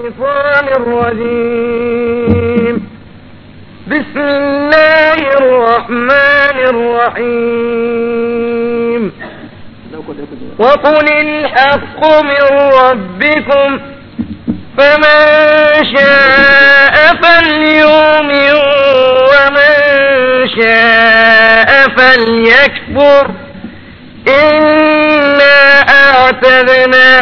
الشيطان الرجيم بسم الله الرحمن الرحيم وقل الحق من ربكم فمن شاء فليؤمن ومن شاء فليكفر إنا أعتدنا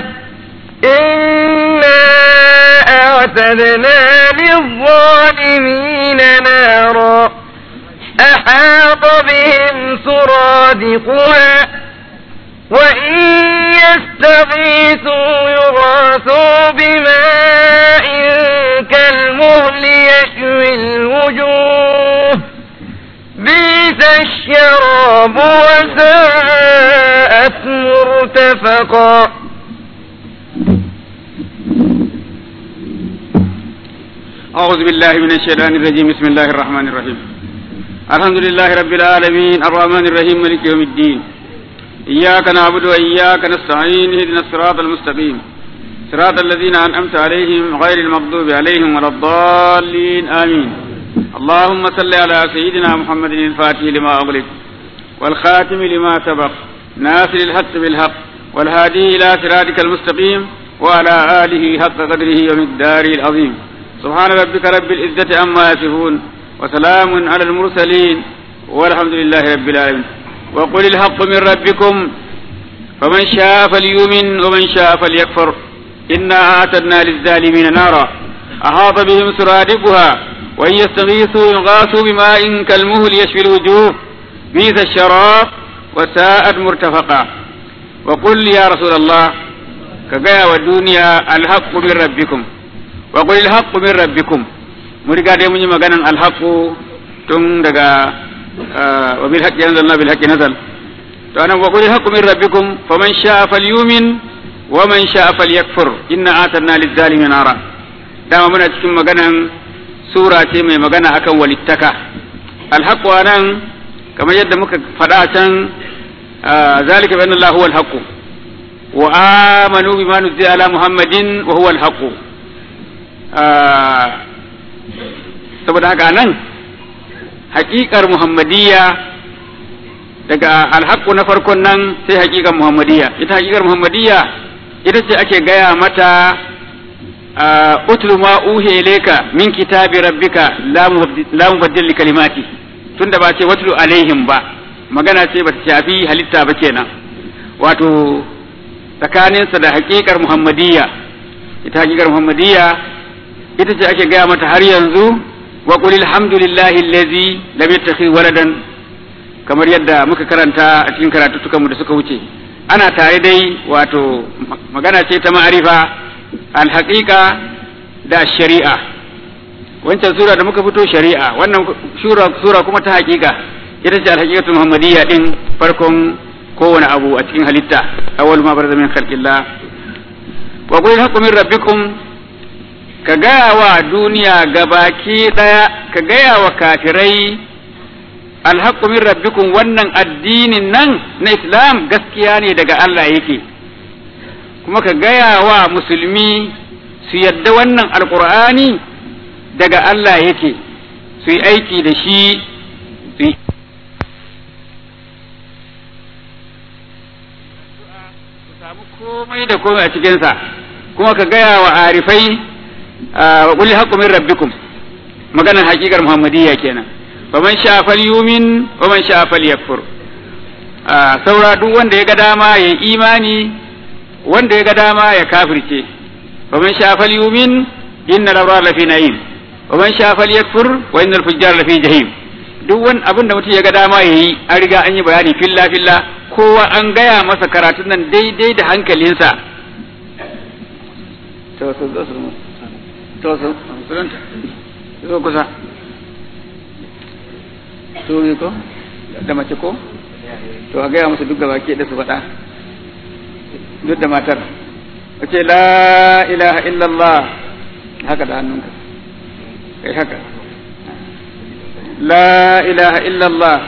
إنا أعتدنا للظالمين نارا أحاط بهم سرادقها وإن يستغيثوا يغاثوا بماء كالمهل يشوي الوجوه بئس الشراب وساءت مرتفقا أعوذ بالله من الشيطان الرجيم بسم الله الرحمن الرحيم الحمد لله رب العالمين الرحمن الرحيم مالك يوم الدين إياك نعبد وإياك نستعين اهدنا الصراط المستقيم صراط الذين أنعمت عليهم غير المغضوب عليهم ولا الضالين آمين اللهم صل على سيدنا محمد الفاتح لما أغلق والخاتم لما سبق ناصر الحق بالحق والهادي إلى صراطك المستقيم وعلى آله حق قدره ومقداره العظيم سبحان ربك رب العزة عما يصفون وسلام على المرسلين والحمد لله رب العالمين وقل الحق من ربكم فمن شاء فليؤمن ومن شاء فليكفر إنا أعتدنا للظالمين نارا أحاط بهم سرادقها وإن يستغيثوا يغاثوا بماء كالمهل يشفي الوجوه بئس الشراب وساءت مرتفقا وقل يا رسول الله كجاء والدنيا الحق من ربكم وقل الحق من ربكم مرقا دي من مغانا الحق تن دقا وبالحق أنزلنا بالحق نزل فأنا وقل الحق من ربكم فمن شاء فليؤمن ومن شاء فليكفر إنا آتنا للظالمين نارا دام من cikin maganan sura ce mai magana akan walittaka alhaqu anan kamar yadda muka faɗa can zalika bi anna Allah huwa alhaq wa amanu bima nuzila ala muhammadin wa huwa alhaq saboda haka nan haƙiƙar muhammadiyya daga alhaƙu na farkon nan sai haƙiƙar muhammadiyya ita haƙiƙar muhammadiyya ita ce ake gaya mata utlu ma uhe leka min kitabi rabbika la mubaddil li kalimati tunda ba ce watlu alaihim ba magana ce ba ta shafi halitta ba kenan wato tsakaninsa da haƙiƙar muhammadiyya ita haƙiƙar muhammadiyya ita ce ake gaya mata har yanzu wa qul alhamdulillahi allazi lam yattakhidh waladan kamar yadda muka karanta a cikin karatuttukanmu da suka wuce ana tare dai wato magana ce ta ma'arifa alhaƙiƙa da shari'a wancan sura da muka fito shari'a wannan sura kuma ta haƙiƙa ita ce alhaƙiƙatu muhammadiyya din farkon kowane abu a cikin halitta awwal ma barza min khalqillah wa qul haqqu min rabbikum ka gaya wa duniya gabaki daya ka gaya wa kafirai alhaqqu min rabbikum wannan addinin nan na islam gaskiya ne daga Allah yake kuma ka gaya wa musulmi su yadda wannan alkur'ani daga Allah yake su yi aiki da shi su yi samu komai da komai a cikinsa kuma ka gaya wa arifai wa kulli haqqu min rabbikum maganar hakikar muhammadiyya kenan faman sha falyumin wa man sha falyakfur saura duk wanda ya ga dama ya imani wanda ya ga dama ya kafirce wa man sha falyumin inna labrar lafi na'im wa man sha falyakfur wa innal fujjar lafi jahim duk wani abin da mutum ya ga dama yayi an riga an yi bayani filla filla kowa an gaya masa karatun nan daidai da hankalinsa to so zo su to so zo kusa to ne ko da mace ko to a gaya musu duk gaba ke da su faɗa duk da matar wace la ilaha illallah haka da hannunka kai haka la ilaha illallah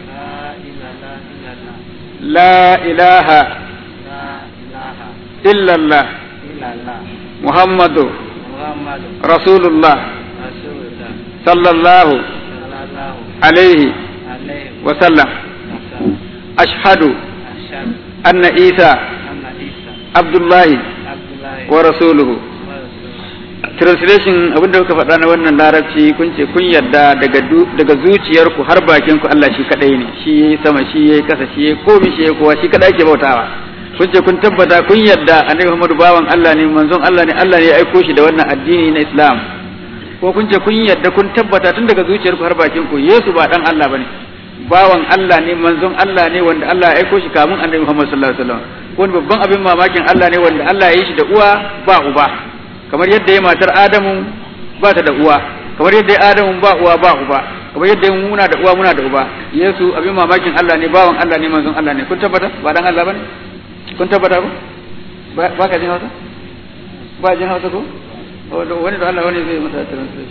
la ilaha illallah muhammadu محمد رسول الله رسول الله صلى الله صلى الله عليه عليه وسلم وسلم أشهد أشهد أن عيسى أن عيسى عبد الله عبد الله ورسوله ورسوله translation abin da kuka faɗa na wannan larabci kun ce kun yarda daga du- daga zuciyarku har bakinku Allah shi kadai ne shi yayi sama shi yayi kasa shi yayi komai shi yayi kowa shi kadai ake bautawa kun ce kun tabbata kun yarda annabi Muhammadu bawan Allah ne manzon Allah ne Allah ne ya aiko shi da wannan addini na Islam ko kun ce kun yarda kun tabbata tun daga zuciyarku har bakinku Yesu ba dan Allah bane bawan Allah ne manzon Allah ne wanda Allah ya aiko shi kamun annabi Muhammad sallallahu alaihi wasallam wani babban abin mamakin Allah ne wanda Allah ya yi shi da uwa ba uba kamar yadda ya matar Adamu ba ta da uwa kamar yadda ya Adamu ba uwa ba uba kamar yadda ya muna da uwa muna da uba Yesu abin mamakin Allah ne bawan Allah ne manzon Allah ne kun tabbata ba dan Allah bane kun tabbata ko ba ba ka jin Hausa ba jin Hausa ko wanda wani da Allah wani zai masa translation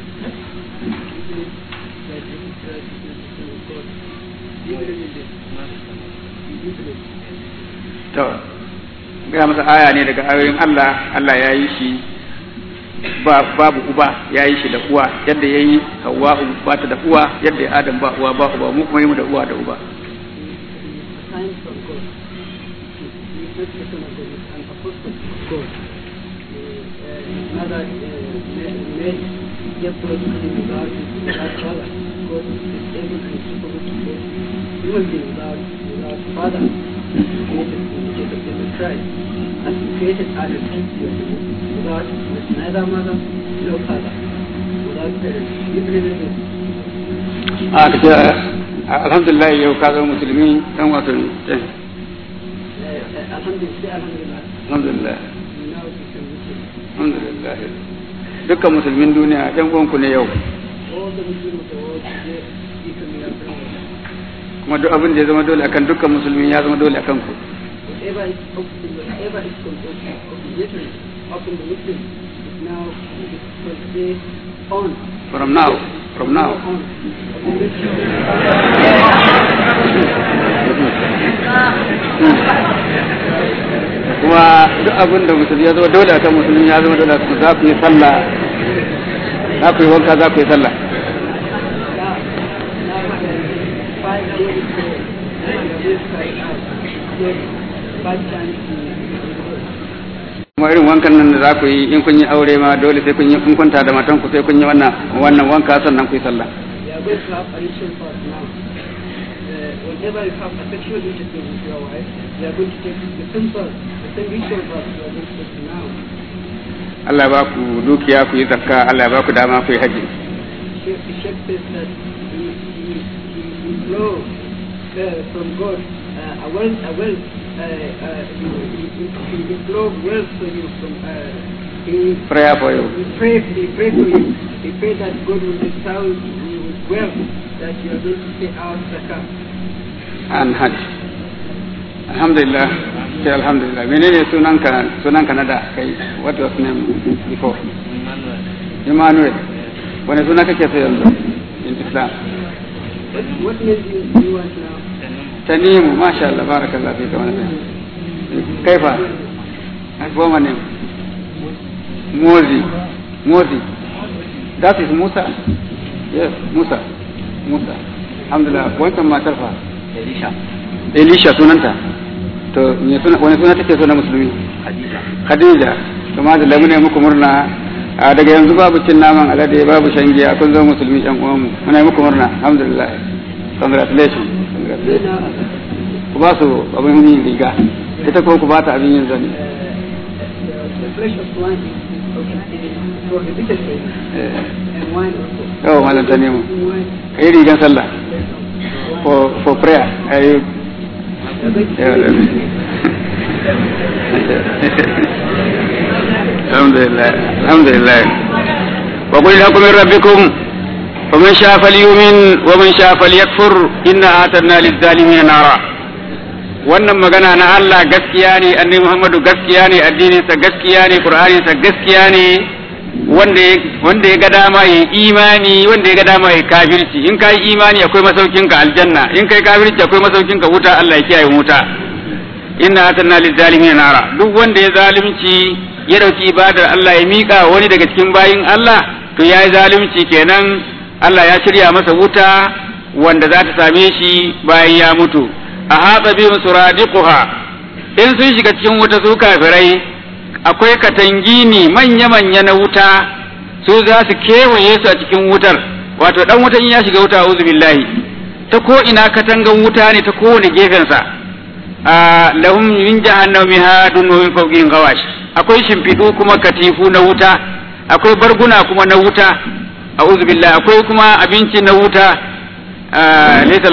to gaya masa aya ne daga ayoyin Allah Allah ya yi shi ba babu uba ya yi shi da uwa yadda ya yi Hawwa ba ta da uwa yadda ya Adam ba uwa ba uba mu kuma yi mu da uwa da uba sign from God. He is not person of God, he is an apostle of God. Uh, another uh, made just to educate without without father. God is able and capable to save human being without without father. He created Jesus of Jesus Christ. As he created Adam without with neither mother nor father. Without parents. You believe in this? a ka ce alhamdulillah yau ka zama musulmi dan wato eh, Uh, uh, Alhamdulillah, Alhamdulillah. alhamdulillah We now become Muslims. alhamdulillah dukkan musulmin duniya ɗan uwanku ne yau all the Muslims of the world today becoming our brothers. kuma duk abin da ya zama dole akan dukkan musulmi ya zama dole akan ku Whatever is open, whatever is obligatory upon the Muslim is now is from today on. from now from now on. Upon this kuma duk abin da musulmi ya zama dole akan musulmi ya zama dole akan za ku yi sallah za ku yi wanka za ku yi sallah now, now uh, five days ago, and the website out. Yes, five times in kuma irin wankan nan da za ku yi in kun yi aure ma dole sai kun yi kun kwanta da matan ku sai kun yi wannan wannan wanka sannan ku yi sallah We are going to have a ritual fast now. Uh, whenever you have a sexual intercourse with your wife, we are going to take the same fast, the same ritual fast we are going to take now. Allah ba ku dukiya ku yi zakka Allah ba ku dama ku yi haji Sheikh, the Sheikh says that he, he, he, he blow uh, from God uh, a wealth, a wealth, uh, uh, he, he, he, he blow wealth for you from, uh, he, prayer for you he pray, he pray for you, he pray that God will endow you with wealth that you are going to pay out zakah. and hajj alhamdulillah sai alhamdulillah menene sunanka sunanka na da kai what was name before Emmanuel Emmanuel wani suna kake so yanzu in Islam What, what name do you, do you want now? Tanimu masha Allah barakallah fi ka wannan kaifa goma ne Mozi Mozi that is Musa yes Musa Musa alhamdulillah wancan matar fa Elisha Elisha sunanta to me suna wani suna take so na musulmi Khadija Khadija to ma da lamu ne muku murna a daga yanzu babu cin naman alade babu shan giya kun zama musulmi yan uwanmu muna yi muku murna alhamdulillah congratulations congratulations ku ba su abin yin riga ita ko ku ba ta abin yin zani The flesh of wine is prohibited for you, eh and wine also. yawa malam ta nemo Wine, kai rigan sallah for for prayer ayi alhamdulillah alhamdulillah wa qul lakum min rabbikum فمن شاء فليؤمن ومن شاء فليكفر إنا أعتدنا للظالمين نارا wannan magana na Allah gaskiya ne annabi Muhammadu gaskiya ne addininsa gaskiya ne Qur'aninsa gaskiya ne wanda ya wanda ya ga dama ya imani wanda ya ga dama ya kafirci in kai imani akwai masaukin ka aljanna in kai kafirci akwai masaukin ka wuta Allah ya kiyaye wuta inna atanna lizalimin nara duk wanda ya zalunci ya ɗauki ibadar Allah ya miƙa wani daga cikin bayin Allah to ya yi zalunci kenan Allah ya shirya masa wuta wanda za ta same shi bayan ya mutu a hatsa bihim suradiquha in sun shiga cikin wuta su kafirai akwai katangini manya-manya na wuta su za su kewaye su a cikin wutar wato dan wutan ya shiga wuta auzu billahi ta ko ina katangan wuta ne ta kowane gefensa a lahum min jahannam mihadun wa min fawqihim ghawash akwai shimfidu kuma katifu na wuta akwai barguna kuma na wuta a'udhu billahi akwai kuma abinci na wuta laysa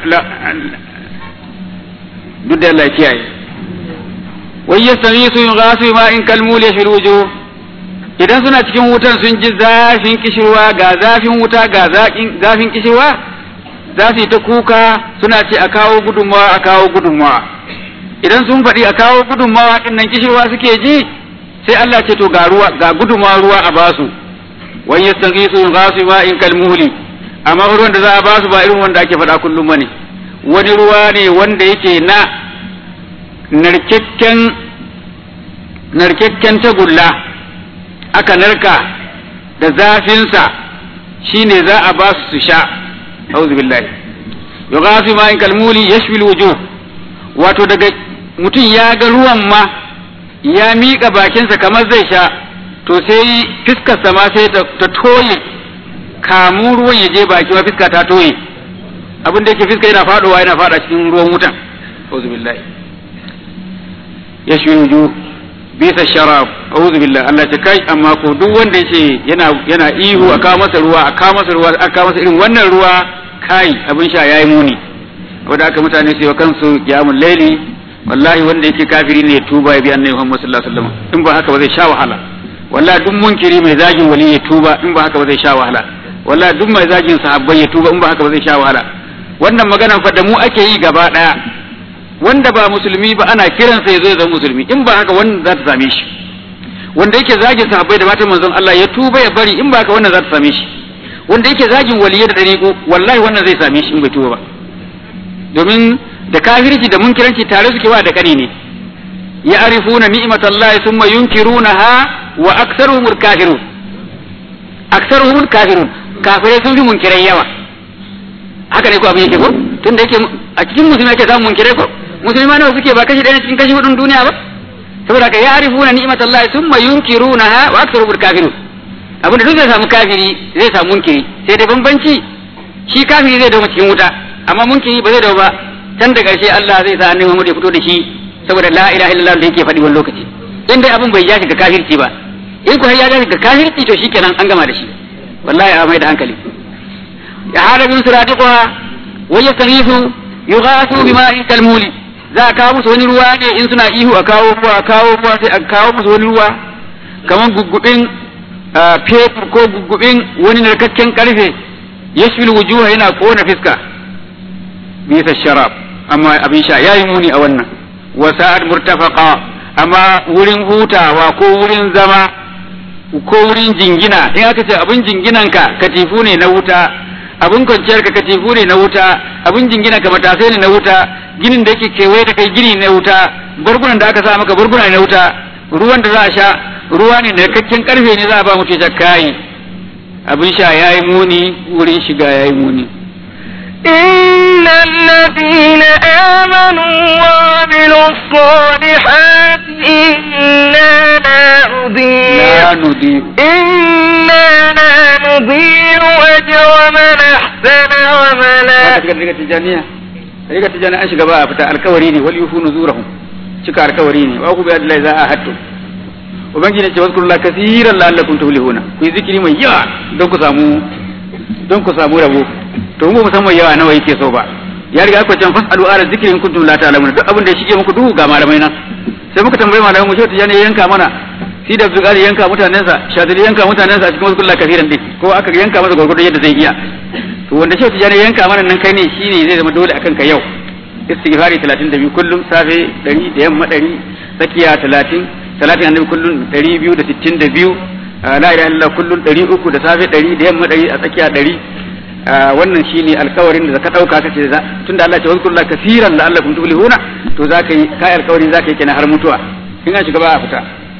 duk da Allah kiyaye wai yastamisu yughasu ma in kalmul yashil wujuh idan suna cikin wutan sun ji zafin kishirwa ga zafin wuta ga zafin kishirwa za su yi ta kuka suna ce a kawo gudunmawa a kawo gudunmawa idan sun faɗi a kawo gudunmawa ɗin nan kishirwa suke ji sai Allah ce to ga ruwa ga gudunmawa ruwa a basu wani yastanqisu ghasu ma in kalmuhli amma ruwan da za a basu ba irin wanda ake faɗa kullum bane wani ruwa ne wanda yake na narkakken narkakken tagulla aka narka da zafinsa shine za a ba su sha auzu billahi yughasu ma in kalmuli yashwi alwujuh wato daga mutum ya ga ruwan ma ya miƙa bakinsa kamar zai sha to sai fiskarsa ma sai ta toye kamun ruwan ya je baki ma fiska ta toye abin da yake fiska yana faɗowa yana faɗa cikin ruwan wutan auzu billahi yashwi alwujuh bisa sharab a'udhu billah Allah ta kai amma ko duk wanda yace yana yana ihu a kawo masa ruwa a kawo masa ruwa a kawo masa irin wannan ruwa kai abin sha yayi muni wanda aka mutane su yi kansu qiyamul laili wallahi wanda yake kafiri ne ya tuba ya bi annabi Muhammad sallallahu alaihi wasallam in ba haka ba zai sha wahala wallahi duk munkiri mai zagin wali ya tuba in ba haka ba zai sha wahala wallahi duk mai zagin sahabbai ya tuba in ba haka ba zai sha wahala wannan maganan fa da mu ake yi gaba daya wanda ba musulmi ba ana kiransa ya zo ya zama musulmi in ba haka wannan za ta same shi wanda yake zagin sahabbai da matan manzon Allah ya tuba ya bari in ba haka wannan za ta same shi wanda yake zagin waliyai da dariƙo wallahi wannan zai same shi in bai tuba ba domin da kafirci da munkiranci tare suke wa da kani ne ya arifuna ni'matallahi thumma yunkirunaha wa aktsaruhum kafirun aktsaruhum kafirun kafirai sun fi munkirai yawa haka ne ko abin yake ko tunda yake a cikin musulmi ake samun munkirai ko musulma nawa suke ba kashi ɗaya cikin kashi hudun duniya ba saboda ka ya'rifuna ni'matallahi thumma yunkirunaha wa aktharuhum kafirun abin da duk zai samu kafiri zai samu munkiri sai dai bambanci shi kafiri zai dawo cikin wuta amma munkiri ba zai dawo ba can da ƙarshe Allah zai sa annabi Muhammad ya fito da shi saboda la ilaha illallah da yake faɗi wani lokaci in dai abin bai ja shi ga kafirci ba in ko ya ja shi ga kafirci to shikenan an gama da shi wallahi a mai da hankali ya hada bin suratiqa wa yastaghiithu yughathu bima'in kalmuli za a kawo musu wani ruwa ne in suna ihu a kawo ruwa a kawo ruwa sai a kawo musu wani ruwa kamar guggubin fetur ko guggubin wani narkakken karfe yashfil wujuha yana kona fiska bisa sharab amma abin sha yayi muni a wannan wa sa'ad murtafaqa amma wurin hutawa ko wurin zama ko wurin jingina in aka ce abin jinginanka katifu ne na wuta abin kwanciyar ka katifu ne na wuta abin jingina ka matasai ne na wuta ginin da yake kewaye da kai gini na wuta bargunan da aka sa maka barguna na wuta ruwan da za a sha ruwa ne da kakken karfe ne za a ba mutum shakkayi abin sha yayi muni wurin shiga yayi muni إن الذين آمنوا وعملوا الصالحات إنا لا نضيع la nudiyu إنا لا نضيع أجر من أحسن عملا haka riga tijaniya riga tijaniya an shiga ba a fita alkawari ne wal yufu nuzurahum cika alkawari ne wa ku bi Allah za a hatto ubangiji ne ce wazkurullah kaseeran la'allakum tuflihuna ku yi zikiri mai yawa don ku samu don ku samu rabo to mu musamman yawa nawa yake so ba ya riga ku can fasalu ala zikri in kuntum la ta'lamun duk abin da ya shige muku duhu ga malamai nan sai muka tambayi malamai mu ce tijani ya yanka mana si da zugari yanka mutanensa shadiri yanka mutanensa a cikin wazkurullah kaseeran din ko aka yanka masa gurgurdan yadda zai iya to wanda shi tijani yanka mana nan kai ne shine zai zama dole akan ka yau istighfari 32 kullum safe 100 da yamma 100 tsakiya 30 salatin annabi kullum 262 la ilaha illallah kullum 300 da safe 100 da yamma 100 a tsakiya 100 wannan shine alkawarin da ka dauka kace tunda Allah ya ce wazkurullah kaseeran la'allakum tuflihuna to zaka yi kai alkawarin zaka yi kenan har mutuwa in an shiga ba a fita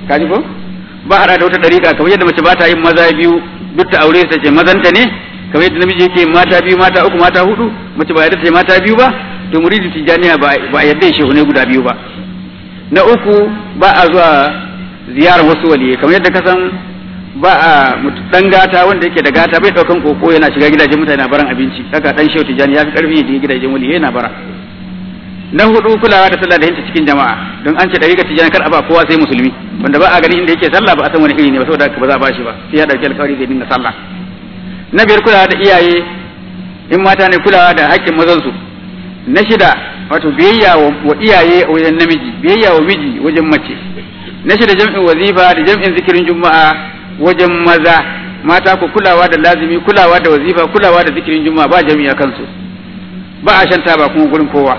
kaji ko ba hada da wata dariƙa kamar yadda mace ba ta yin maza biyu duk ta aure ta ce mazanta ne kamar yadda namiji yake mata biyu mata uku mata hudu mace ba yadda ta ce mata biyu ba to muridi tijaniya ba ba yadda ya shehu ne guda biyu ba na uku ba a zuwa ziyarar wasu waliyai kamar yadda ka san ba a dan gata wanda yake da gata bai daukan koko yana shiga gidajen mutane na baran abinci haka dan shehu tijani ya fi karfi da gidajen waliyai yana bara na hudu kulawa da sallah da hinta cikin jama'a don an ce dariƙar tijani kar a ba kowa sai musulmi wanda ba a gani inda yake sallah ba a san wani iri ne ba saboda ba za a bashi ba sai ya dauki alƙawari zai dinga sallah na biyar kulawa da iyaye in mata ne kulawa da haƙƙin mazansu na shida wato biyayya wa iyaye a wajen namiji biyayya wa miji wajen mace na shida jam'in wazifa da jam'in zikirin juma'a wajen maza mata ku kulawa da lazimi kulawa da wazifa kulawa da zikirin juma'a ba jami'a kansu ba a shan taba kuma gurin kowa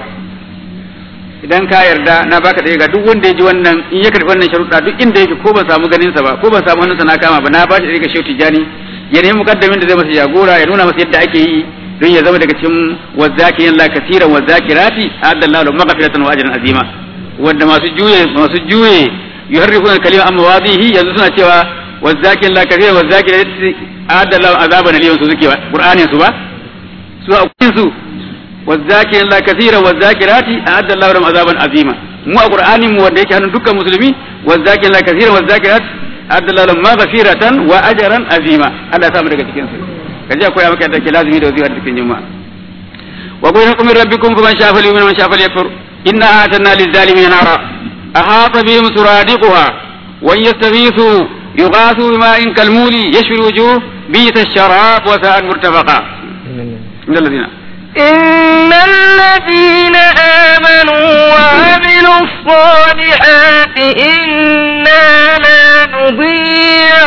idan ka yarda na baka da ga duk wanda ya ji wannan in ya karbi wannan sharuɗa duk inda yake ko ban samu ganin sa ba ko ban samu hannunsa na kama ba na ba shi da shehu tijani ya nemi mukaddamin da zai masa jagora ya nuna masa yadda ake yi don ya zama daga cikin wazzakirin la kasiran wazzakirati adallahu lahu maghfiratan wa ajran azima wanda masu juye masu juye yuharrifuna kalima amma wadihi yanzu suna cewa wazzakirin la kasiran wazzakirati adallahu azaban aliyan su suke qur'anin su ba su a su والذاكرين الله كثيرا والذاكرات أعد الله لهم عذابا عظيما مو القرآن مو wanda yake hannun dukkan musulmi والذاكرين الله كثيرا والذاكرات أعد الله لهم مغفرة وأجرا عظيما Allah ya samu daga cikin su kaje akwai maka da ke lazimi da wazifa cikin juma'a wa qul lakum min rabbikum faman sha'a falyu'min man sha'a falyakfur inna a'tadna lizalimin nara ahata bihim suradiquha wa yastaghithu yughathu bima'in kalmuli yashwi alwujuh bi'sa ash-sharab wa sa'at murtafaqa innal ladina إن الذين آمنوا وعملوا الصالحات إنا لا نضيع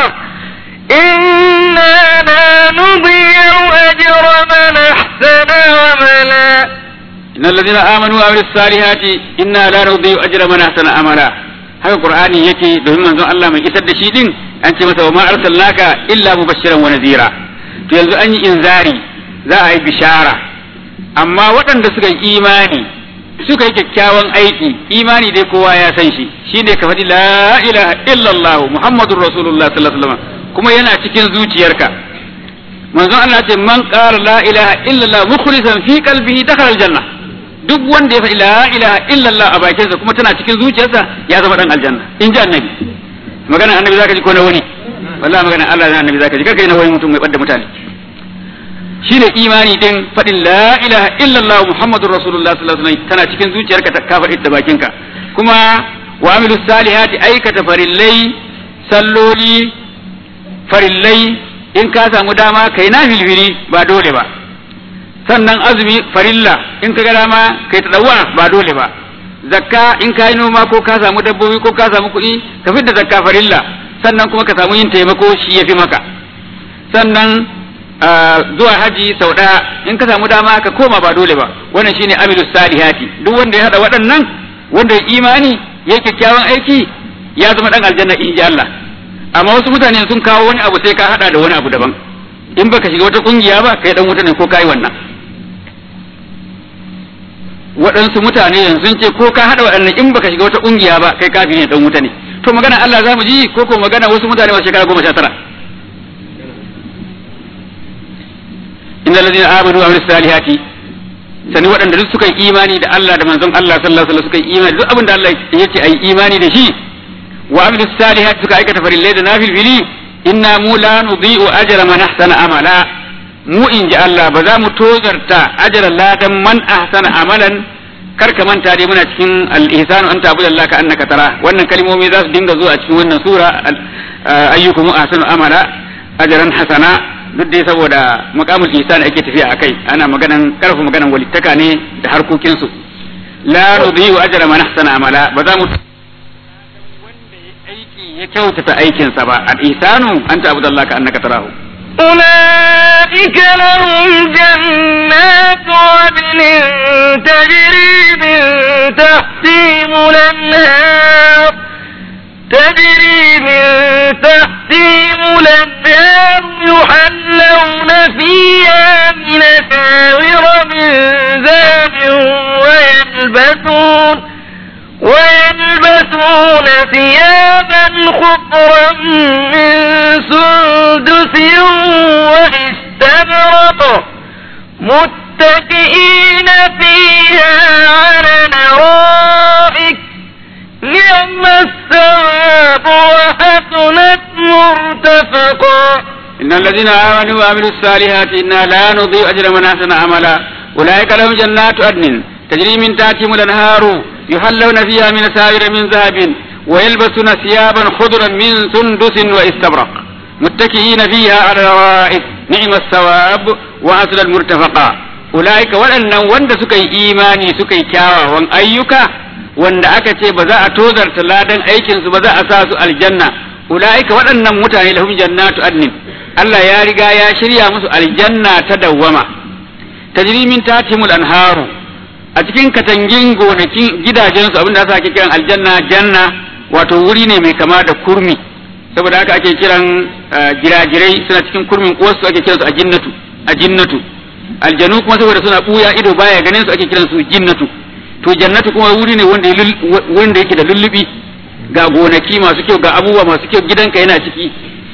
إنا لا نضيع أجر من أحسن عملا إن الذين آمنوا وعملوا الصالحات إنا لا نضيع أجر من أحسن عملا haka qur'ani yake domin manzon Allah mai isar da shi din an ce masa wa ma arsalnaka illa mubashiran wa nadhira to yanzu an yi inzari za a yi bishara amma waɗanda suka yi imani suka yi kyakkyawan aiki imani dai kowa ya san shi shine ka faɗi la ilaha illallah muhammadur rasulullah sallallahu alaihi wasallam kuma yana cikin zuciyarka manzon Allah ce man qala la ilaha illallah mukhlisan fi qalbihi dakhala aljanna duk wanda ya faɗi la ilaha illallah a bakinsa kuma tana cikin zuciyarsa ya zama dan aljanna in ji annabi magana annabi zaka ji ko na wani wallahi magana Allah da annabi zaka ji karka yi na wani mutum mai ɓadda mutane shine imani din faɗin la ilaha illallah muhammadur rasulullah sallallahu alaihi wasallam tana cikin zuciyarka ta ka faɗi da bakinka kuma wa amilus salihati aikata farillai salloli farillai in ka samu dama kai na filfili ba dole ba sannan azumi farilla in ka ga dama kai ta dawa ba dole ba zakka in ka yi noma ko ka samu dabbobi ko ka samu kuɗi ka fidda zakka farilla sannan kuma ka samu yin taimako shi ya fi maka sannan zuwa haji sau ɗaya in ka samu dama ka koma ba dole ba wannan shine amilus salihati duk wanda ya hada waɗannan wanda ya imani ya kyakkyawan aiki ya zama dan aljanna in ji Allah amma wasu mutane sun kawo wani abu sai ka hada da wani abu daban in baka shiga wata kungiya ba kai dan wuta ne ko kai wannan waɗansu mutane yanzu sun ce ko ka hada waɗannan in baka shiga wata kungiya ba kai kafin ne dan wuta ne to magana Allah za mu ji ko ko magana wasu mutane masu shekara goma sha tara inna alladhina amanu wa amilus salihati sani waɗanda duk suka yi imani da Allah da manzon Allah sallallahu alaihi wasallam suka yi imani duk abin da Allah yake ayi imani da shi wa amilus salihati suka aikata farillai da nafilfili inna mu la nudhi'u ajra man ahsana amala mu in ji Allah ba za mu tozarta ajra ladan man ahsana amalan kar ka manta dai muna cikin al-ihsanu anta abudallahi ka annaka tara wannan kalmomi za su dinga zuwa a cikin wannan sura ayyukum ahsanu amala ajran hasana duk dai saboda makamul ihsan ake tafiya akai ana maganan karfa maganan walittaka ne da harkokin su la nudhi'u ajra man ahsana amala ba za mu ya kyautata aikinsa ba al-ihsanu anta abudallahi ka annaka tarahu أولئك لهم جنات عدن تجري من تحتهم الأنهار تجري من تحتهم الأنهار يحلون فيها من أساور من ذهب ويلبسون ويلبسون ثيابا الثواب وحسنت مرتفقا إن الذين آمنوا وعملوا الصالحات إنا لا نضيع أجر من أحسن عملا أولئك لهم جنات عدن تجري من تحتهم الأنهار يحلون فيها من ساور من ذهب ويلبسون ثيابا خضرا من سندس واستبرق متكئين فيها على الارائك نعم الثواب وحسن المرتفقا أولئك waɗannan wanda suka yi imani suka yi kyawawan ayyuka wanda aka ce ba za a tozarta ladan aikinsu ba za a sa su aljanna ulaika waɗannan mutane lahum jannatu adnin Allah ya riga ya shirya musu aljanna ta dawwama tajri min tatimul anharu a cikin katangin gonakin gidajensu abinda aka ake kiran aljanna janna wato wuri ne mai kama da kurmi saboda haka ake kiran jirajirai suna cikin kurmin uwarsu ake kiransu a jinnatu a jinnatu aljanu kuma saboda suna buya ido baya ganin su ake kiransu jinnatu to jannatu kuma wuri ne wanda wanda yake da lullubi ga gonaki masu kyau ga abubuwa masu kyau gidanka yana ciki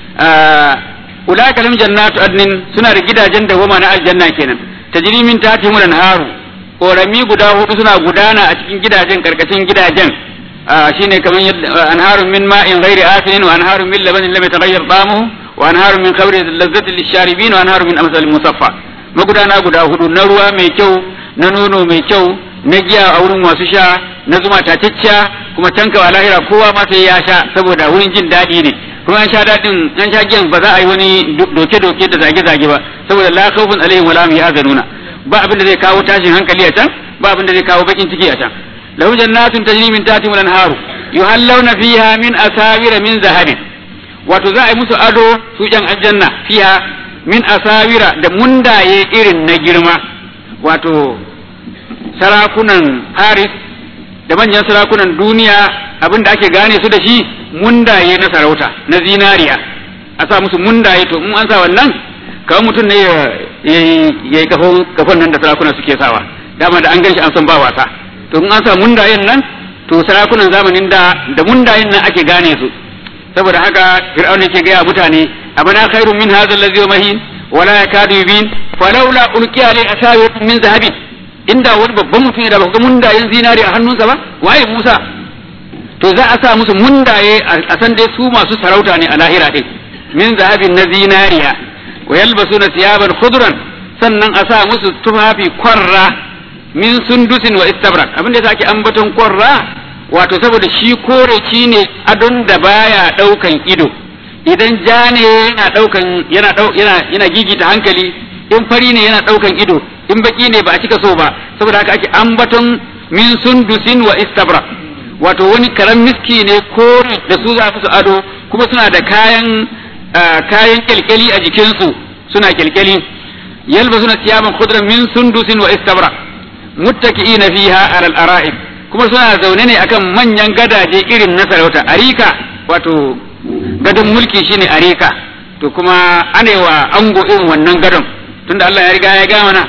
ulaka lam jannatu adnin suna da gidajen dawama na aljanna kenan tajri min tahtihim al-anharu korami guda hudu suna gudana a cikin gidajen karkashin gidajen shine kamar anharun min ma'in ghairi asinin wa anharun min labanin lam yataghayyar ta'amuhu wa anharun min khamrin lazzatin lisharibin wa anharun min amsal musaffa magudana guda hudu na ruwa mai kyau na nono mai kyau na giya a wurin masu sha na zuma tatacciya kuma tanka wa lahira kowa ma sai ya sha saboda wurin jin daɗi ne kuma an sha daɗin an sha giyan ba za a yi wani doke-doke da zage-zage ba saboda la khawfun alaihim wa la hum yahzanuna ba abin da zai kawo tashin hankali a can ba abin da zai kawo bakin ciki a can lahu jannatun tajri min tahtihim al-anharu yuhallawna fiha min asawira min zahabin wato za a yi musu ado su yan aljanna fiha min asawira da mundaye irin na girma wato sarakunan Haris da manyan sarakunan duniya abin da ake gane su da shi mundaye na sarauta na zinariya a sa musu mundaye to in an sa wannan kawai mutum ne ya yi kafan nan da sarakuna suke sawa dama da an gan shi an san ba wasa to in an sa mundayen nan to sarakunan zamanin da da mundayen nan ake gane su saboda haka fir'auna ke gaya mutane abana khairun min hadha allazi mahin wala yakadu yubin falawla ulqiya alayhi asawir min zahabin inda wani babban mutum da ba ga mundayen zinari a hannunsa ba waye Musa to za a sa musu mundaye a san dai su masu sarauta ne a lahira din min zahabin na zinariya wa yalbasuna siyaban khudran sannan a sa musu tufafi kwarra min sundusin wa istabrak abin da sake ambaton kwarra wato saboda shi kore shi ne adon da baya daukan ido idan ja ne yana daukan yana yana yana gigita hankali in fari ne yana daukan ido in baki ne ba a cika so ba saboda haka ake ambaton min sundusin wa istabra wato wani karan miski ne kore da su za su ado kuma suna da kayan kayan kyalkyali a jikinsu suna kyalkyali yalba suna siyaman khudran min sundusin wa istabra muttaki'ina fiha alal ara'ib kuma suna zaune ne akan manyan gadaje irin na sarauta arika wato gadon mulki shine arika to kuma anewa ango irin wannan gadon tunda Allah ya riga ya ga mana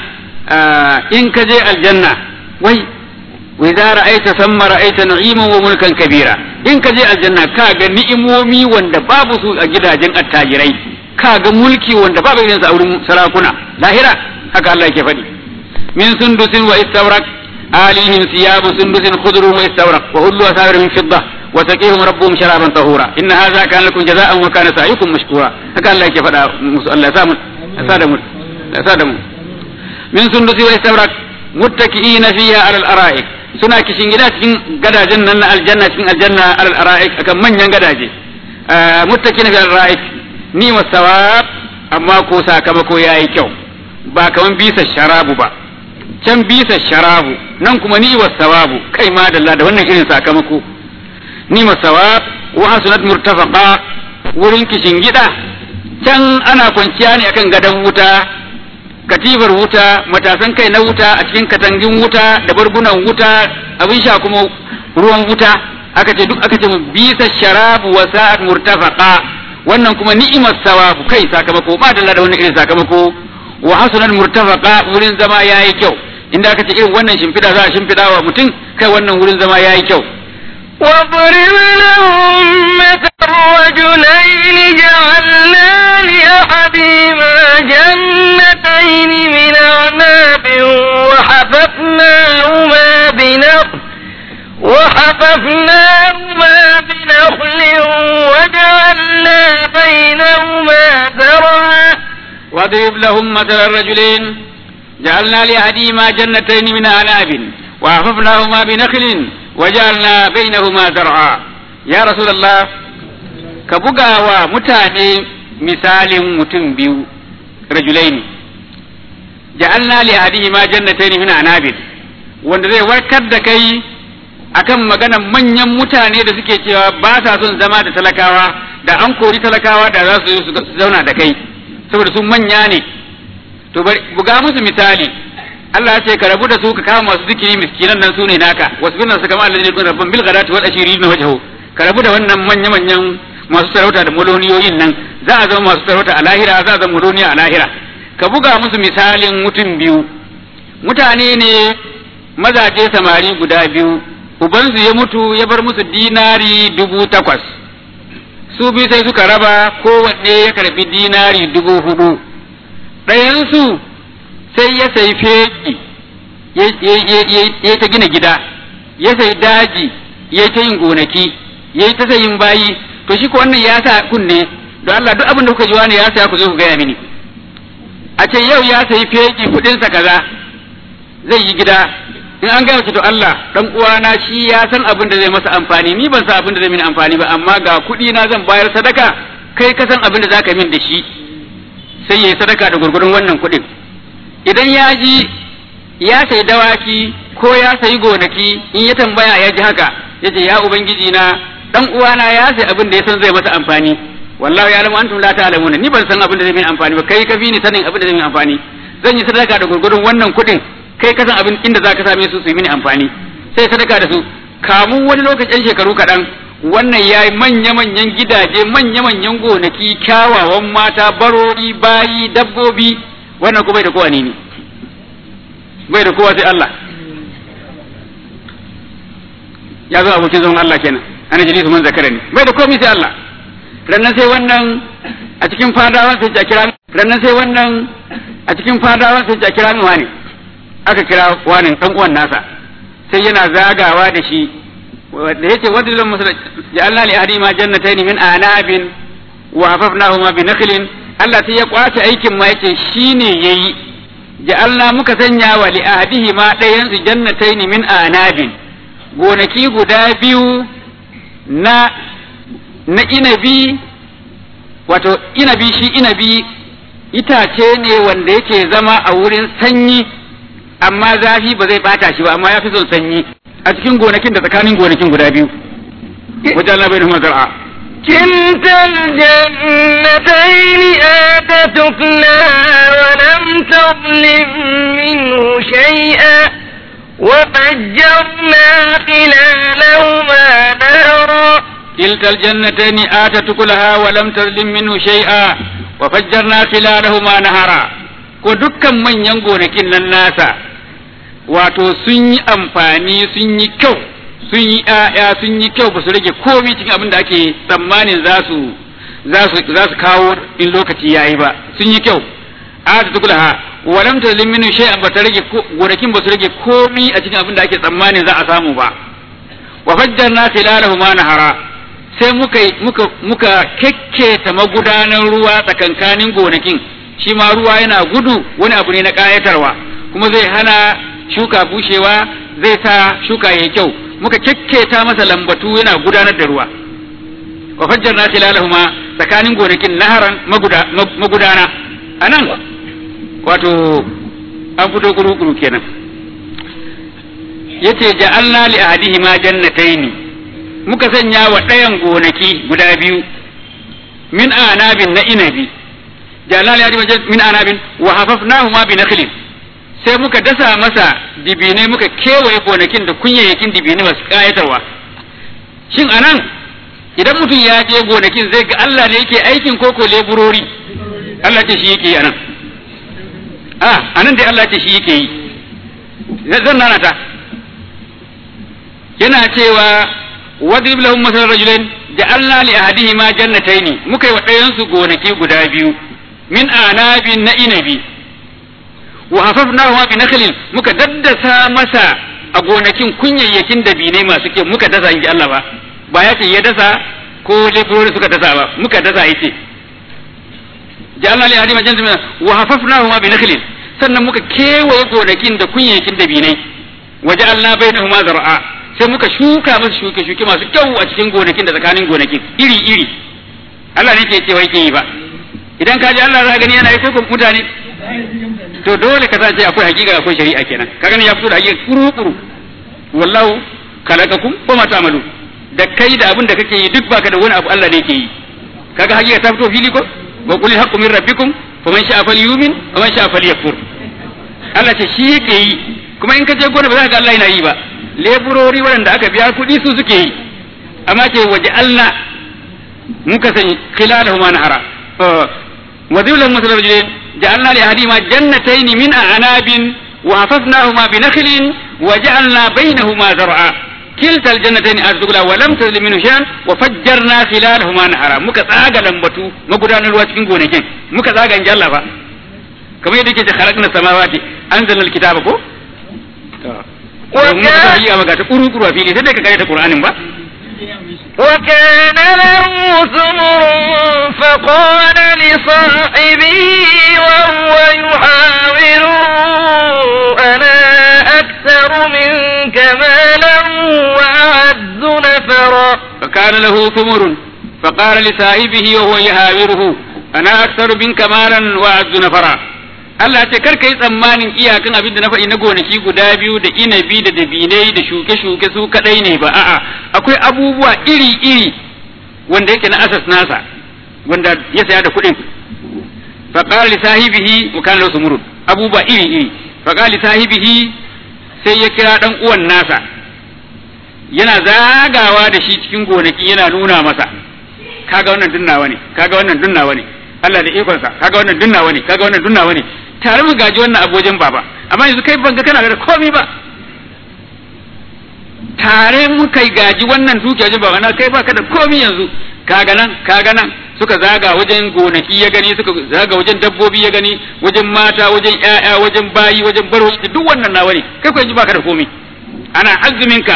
in ka je aljanna wai wa idza ra'aita thumma ra'aita na'iman wa mulkan kabira in ka je aljanna ka ga ni'imomi wanda babu su a gidajen attajirai ka ga mulki wanda babu irin sa a wurin sarakuna lahira haka Allah yake faɗi min sundusin wa istawrak alihim thiyabu sundusin khudrun wa istawrak wa hullu asawir min fidda wa taqihum rabbuhum sharaban tahura inna hadha kana lakum jazaa'an wa kana sa'yukum mashkura haka Allah yake faɗa musu Allah ya samu ya sa da mu ya sa da mu min sundusi wa istawrak muttaki'ina fiha ala al-ara'ik suna kishin gida cikin gadajen nan na aljanna cikin aljanna ala al-ara'ik akan manyan gadaje muttaki'ina fi al-ara'ik ni wasawab amma ko sakamako yayi kyau ba kaman bisa sharabu ba can bisa sharabu nan kuma ni wasawabu kai ma dalla da wannan irin sakamako ni wasawab wa hasunat murtafaqa wurin kishin gida can ana kwanciya ne akan gadon wuta katifar wuta matasan kai na wuta a cikin katangin wuta da bargunan wuta abin sha kuma ruwan wuta aka ce duk aka ce bisa sharabu wa sa'at murtafaqa wannan kuma ni'imar sawabu kai sakamako ba da da wannan irin sakamako wa hasanal murtafaqa wurin zama yayi kyau inda aka ce irin wannan shimfida za a shimfida wa mutum kai wannan wurin zama yayi kyau واضرب لهم مثل رجلين جعلنا لأحدهما جنتين من أعناب وحففناهما بنخل وحففناهما نخل وجعلنا بينهما زرعا واضرب لهم مثل الرجلين جعلنا لأحدهما جنتين من أعناب وحففناهما بنخل وجعلنا بينهما زرعا يا رسول الله كبغا ومتاني مثال متن بيو رجلين جعلنا لأحدهما جنتين من أعناب wanda zai warkar da kai akan maganan manyan mutane da suke cewa ba sa son zama da talakawa da an kori talakawa da za su zauna da kai saboda su manya ne to bari buga musu misali Allah ya ce ka rabu da su ka kama masu zikiri miskinan nan su ne naka wasu bin su kama Allah ne kun rabban bil ghadati wal ashiri na wajhu ka rabu da wannan manya manyan masu sarauta da moloniyoyin nan za a zama masu sarauta a lahira za a zama moloniya a lahira ka buga musu misalin mutum biyu mutane ne mazaje samari guda biyu ubansu ya mutu ya bar musu dinari dubu takwas su biyu sai suka raba kowanne ya karbi dinari dubu hudu ɗayansu sai ya sai fegi ya ta gina gida ya sai daji ya ta yin gonaki ya ta sayin bayi to shi ko wannan ya sa kunne don Allah duk abin da kuka ji wani ya saya ku zo ku gaya mini a ce yau ya sayi fegi kuɗinsa kaza zai yi gida in an gaya to Allah dan uwana shi ya san abin da zai masa amfani ni ban san abin da zai mini amfani ba amma ga kuɗi na zan bayar sadaka kai ka san abin da zaka min da shi sai yayi sadaka da gurgurun wannan kuɗin idan ya ji ya sayi dawaki ko ya sayi gonaki in ya tambaya ya ji haka yace ya ubangiji na dan uwana ya sayi abin da ya san zai masa amfani wallahi ya lamu antum la ta'lamuna ni ban san abin da zai mini amfani ba kai ka fi ni sanin abin da zai mini amfani zan yi sadaka da gurgurun wannan kuɗin kai ka san abin inda za ka same su su yi mini amfani sai sadaka da su kamun wani lokacin shekaru kaɗan wannan ya yi manya-manyan gidaje manya-manyan gonaki kyawawan mata barori bayi dabbobi wannan kuma bai da kowa ne ne bai da kowa sai Allah ya zo abokin zaman Allah kenan ana jini su man zakara ne bai da komai sai Allah rannan sai wannan a cikin fadawan sai a kira rannan sai wannan a cikin fadawan sai a kira mi wani aka kira wani dan uwan nasa sai yana zagawa da shi da yace wadillan musala ja'alna li ahadima jannatayn min anabin wa hafafnahuma bi nakhlin Allah sai ya kwace aikin ma yace shine yayi ja'alna muka sanya wa li ahadihima dayan su jannatayn min anabin gonaki guda biyu na na inabi wato inabi shi inabi itace ne wanda yake zama a wurin sanyi amma zafi ba zai bata shi ba amma ya fi son sanyi a cikin gonakin da tsakanin gonakin guda biyu wajen labai da zar'a كلتا الجنتين آتت أكلها ولم تظلم منه شيئا وفجرنا خلالهما نهرا كلتا الجنتين آتت كلها ولم تظلم منه شيئا وفجرنا خلالهما نهرا ko dukkan manyan gonakin nan nasa wato sun yi amfani sun yi kyau sun yi ‘ya'ya sun yi kyau ba su rage komai cikin abin da ake tsammanin za su za su kawo in lokaci ya yi ba sun yi kyau a ta tukula ha walam ta liminu shay'an ba ta rage gonakin ba su rage komai a cikin abin da ake tsammanin za a samu ba wa fajjarna khilalahu ma nahara sai muka muka muka kekketa magudanan ruwa tsakankanin gonakin shi ma ruwa yana gudu wani abu ne na kayatarwa kuma zai hana shuka bushewa zai sa shuka yayi kyau muka kekketa masa lambatu yana gudanar da ruwa wa fajjarna khilalahuma tsakanin gonakin naharan magudana anan wato an fito kuru-kuru kenan yace ja'alna li ahadihima jannataini muka sanya wa ɗayan gonaki guda biyu min anabin na inabi ja'alna li ahadihima min anabin wa hafafnahuma bi nakhlin sai muka dasa masa dibinai muka kewaye gonakin da kunyayyakin dibinai masu kayatarwa shin anan idan mutum ya je gonakin zai ga Allah ne yake aikin koko leburori Allah ce shi yake yi anan a anan dai Allah ce shi yake yi zan nana ta yana cewa wadrib lahum masal rajulain ja'alna li ahadihima jannatayn muka yi wa ɗayan su gonaki guda biyu min anabin na inabi wa hafafnahu bi nakhlin muka daddasa masa a gonakin kunyayyakin dabinai masu kyau muka dasa inji Allah ba ba ya ce ya dasa ko leburori suka dasa ba muka dasa yace ja'alna li ahli majannatin wa hafafnahuma bi nakhlin sannan muka kewaye gonakin da kunyakin dabinai wa ja'alna bainahuma zar'a sai muka shuka musu shuke shuke masu kyau a cikin gonakin da tsakanin gonakin iri iri Allah ne ke cewa yake yi ba idan ka ji Allah za ka gani yana yi ko mutane to dole ka sace akwai hakika akwai shari'a kenan ka gani ya fito da hakika kuru kuru wallahu khalaqakum wa ma ta'malu da kai da abin da kake yi duk baka da wani abu Allah ne yake yi kaga hakika ta fito fili ko wa qul haqqu min rabbikum faman sha'a falyumin wa man sha'a falyakfur Allah ce shi yake yi kuma in ka je gona ba za ka ga Allah yana yi ba leburori waɗanda aka biya kuɗi su suke yi amma ce waje Allah muka sani khilalahuma nahara wa dhillan masal rajulin ja'alna li ahadihima jannatayn min a'nabin wa hafafnahuma bi nakhlin wa ja'alna bainahuma zar'a kilta aljannatayn azgula wa lam tazlim minhu shay'an wa fajjarna khilalahuma nahara muka tsaga lambatu magudanar ruwa cikin gonakin muka tsaga in Allah fa kamar yadda yake khalaqna samawati anzalna alkitaba ko وكان muka maka ta kuru kuru a fili sai dai ka karanta Qur'anin ba وكان له ثمر فقال لصاحبه وهو يحاوره أنا أكثر منك مالا وأعز نفرا فكان له ثمر فقال لصاحبه وهو يهاوره أنا أكثر منك مالا وأعز نفرا Allah ce kar ka yi tsammanin iyakan abin da na faɗi na gonaki guda biyu da inabi da dabinai da shuke-shuke su kaɗai ne ba a'a akwai abubuwa iri-iri wanda yake na asas nasa wanda ya saya da kuɗin faqala li sahibihi wa kana lahu sumurun abubuwa iri-iri faqala li sahibihi sai ya kira dan uwan nasa yana zagawa da shi cikin gonaki yana nuna masa kaga wannan dunnawa ne kaga wannan dunnawa ne Allah da ikonsa kaga wannan dunnawa ne kaga wannan dunnawa ne tare mu gaji wannan abojin baba amma yanzu kai ban ga kana da komai ba tare mu kai gaji wannan dukiya wajen baba na kai baka da komai yanzu kaga nan kaga nan suka zaga wajen gonaki ya gani suka zaga wajen dabbobi ya gani wajen mata wajen ƴaƴa wajen bayi wajen barwaci duk wannan nawa ne kai ko yanzu baka da komai ana azuminka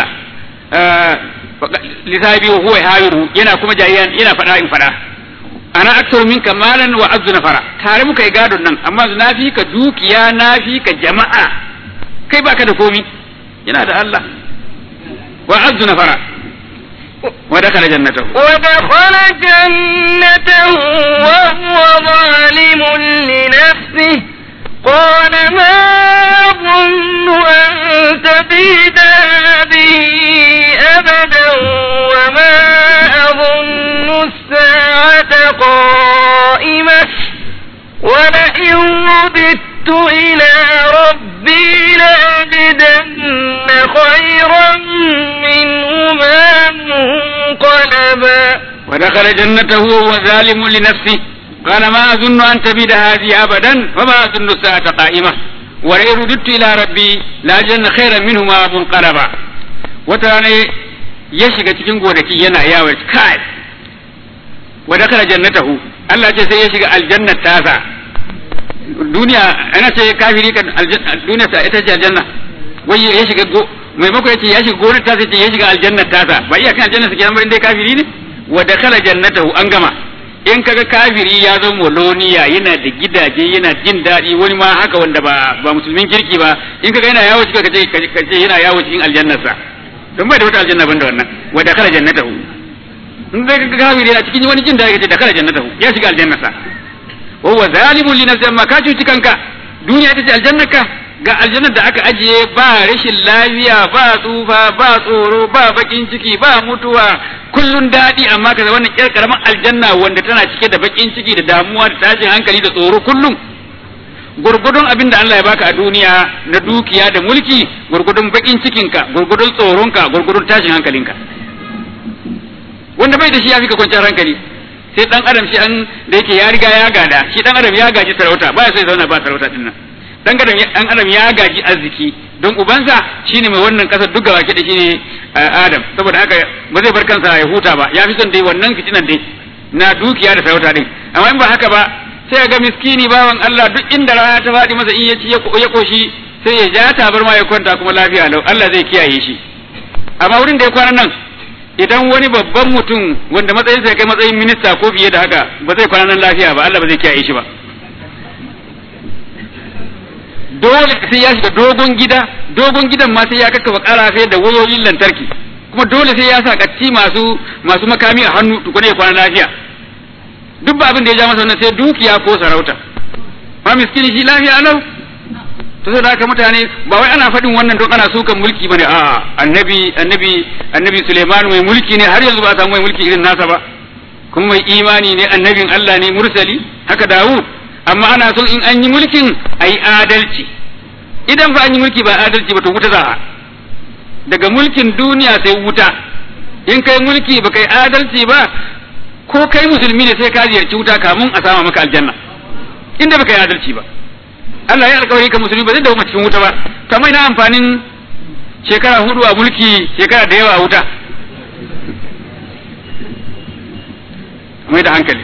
lisabi wa huwa hawiru yana kuma jayyan yana faɗa in faɗa ana aktar minka malan wa azzu nafara tare muka yi gadon nan amma na fi ka dukiya na fi ka jama'a kai baka da komi yana da Allah wa azzu nafara wa dakala jannatahu ودخل جنته وهو ظالم لنفسه قال ما أظن أن تبيد هذه أبدا وما أظن الساعة قائمة ولئن رددت إلى ربي لأجدن خيرا منهما منقلبا ودخل جنته وهو ظالم لنفسه قال ما أظن أن تبيد هذه أبدا وما أظن الساعة قائمة ولئن رددت إلى ربي لأجدن خيرا منهما منقلبا وتراني يشيك cikin gonaki yana yawo kai wa dakala jannatahu Allah ce sai ya shiga aljannat tasa duniya ana ce kafiri kan duniya ta ita ce aljanna wai ya shiga go maimako ya ce ya shiga gonar tasa ce ya shiga aljannat tasa ba iya kan aljanna su kenan ba dai kafiri ne wa dakala jannatahu an gama in kaga kafiri ya zama moloniya yana da gidaje yana jin daɗi wani ma haka wanda ba ba musulmin kirki ba in kaga yana yawo cikin kace kace yana yawo cikin aljannarsa don bai da wata aljanna banda wannan wa dakala jannatahu in dai kaga kafiri yana cikin wani jin daɗi kace dakala jannatahu ya shiga aljannarsa wa huwa zalimun li nafsihi amma ka cuci kanka duniya ita ce aljannarka ga aljannar da aka ajiye ba rashin lafiya ba tsufa ba tsoro ba bakin ciki ba mutuwa kullun daɗi amma kaza wannan ƙyar karamin aljanna wanda tana cike da bakin ciki da damuwa da tashin hankali da tsoro kullum gurgudun abin da Allah ya baka a duniya na dukiya da mulki gurgudun bakin cikinka gurgudun tsoronka gurgudun tashin hankalinka wanda bai da shi ya fi ka kwanciyar hankali sai dan adam shi an da yake ya riga ya gada shi dan adam ya gaji sarauta ba ya sai zauna ba sarauta din nan dan adam dan adam ya gaji arziki don ubansa shine mai wannan kasar duk gaba da shine Adam saboda haka ba zai bar kansa ya huta ba ya fi son dai wannan fitinan dai na dukiya da sarauta din amma in ba haka ba sai ga miskini bawan Allah duk inda rana ta faɗi masa in ya ci ya koshi sai ya ja tabar ma ya kwanta kuma lafiya lau Allah zai kiyaye shi amma wurin da ya kwana nan idan wani babban mutum wanda matsayinsa ya kai matsayin minista ko fiye da haka ba zai kwana nan lafiya ba Allah ba zai kiyaye shi ba dole sai ya shiga dogon gida dogon gidan ma sai ya kakkafa karafe da wayoyin lantarki kuma dole sai ya sa katti masu masu makami a hannu tukuna ya kwana lafiya duk ba abin da ya ja masa wannan sai dukiya ko sarauta ma miskini shi lafiya alau to sai da haka mutane ba wai ana faɗin wannan don ana sukan mulki bane a'a annabi annabi annabi Suleiman mai mulki ne har yanzu ba a samu mai mulki irin nasa ba kuma mai imani ne annabin Allah ne mursali haka Dawud amma ana son in an yi mulkin a yi adalci idan ba an yi mulki ba adalci ba to wuta za a daga mulkin duniya sai wuta in kai mulki ba kai adalci ba ko kai musulmi ne sai ka ziyarci wuta kamun a sama maka aljanna inda ba kai adalci ba Allah ya alkawari ka musulmi ba zai dawo cikin wuta ba kamar ina amfanin shekara hudu a mulki shekara da yawa a wuta mai da hankali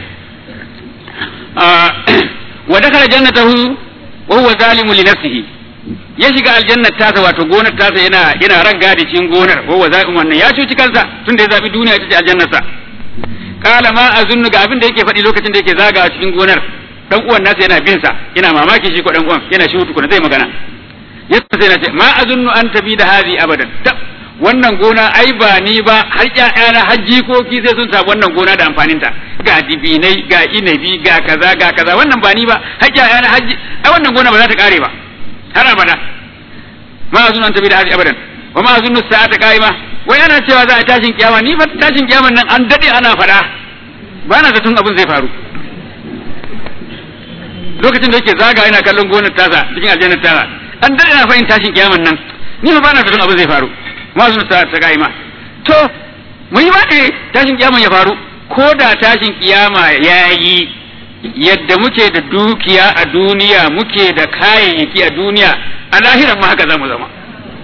wa dakhala jannatahu wa huwa zalimun li nafsihi ya shiga aljannar tasa wato gonar tasa yana yana ran gadi cikin gonar wa huwa zalimun wannan ya cuci kansa tunda ya zabi duniya ita ce aljannar sa qala ma azunnu ga abin da yake faɗi lokacin da yake zagawa cikin gonar dan uwan nasa yana bin sa yana mamaki shi ko dan uwan yana shi tukuna zai magana yasa sai na ce ma azunnu an tabi da hazi abadan wannan gona ai ba ni ba har ƴaƴana har jikoki sai sun samu wannan gona da amfaninta ga dibinai ga inabi ga kaza ga kaza wannan ba ni ba har ƴaƴana har ai wannan gona ba za ta kare ba har abada ma azun an tabi da hadi abadan wa ma azun sa'ata qaima wai ana cewa za a tashin kiyama ni fa tashin kiyaman nan an dade ana fada ba na zaton abin zai faru lokacin da yake zaga yana kallon gonar tasa cikin aljannar tasa an dade na fahimta tashin kiyaman nan ni fa ba na zaton abin zai faru masu ta ta kaima to mun yi ba ne tashin kiyama ya faru ko da tashin kiyama ya yi yadda muke da dukiya a duniya muke da kayayyaki a duniya a lahiran ma haka za mu zama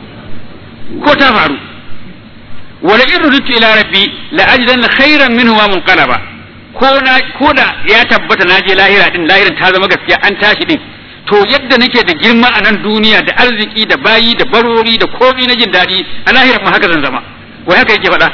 ko ta faru wala in rudutu ila rabbi la ajidan khairan minhu wa munqalaba ko na ko da ya tabbata na je lahira din lahiran ta zama gaskiya an tashi din to yadda nake da girma a nan duniya da arziki da bayi da barori da komai na jin daɗi a lahirar ma haka zan zama wai haka yake faɗa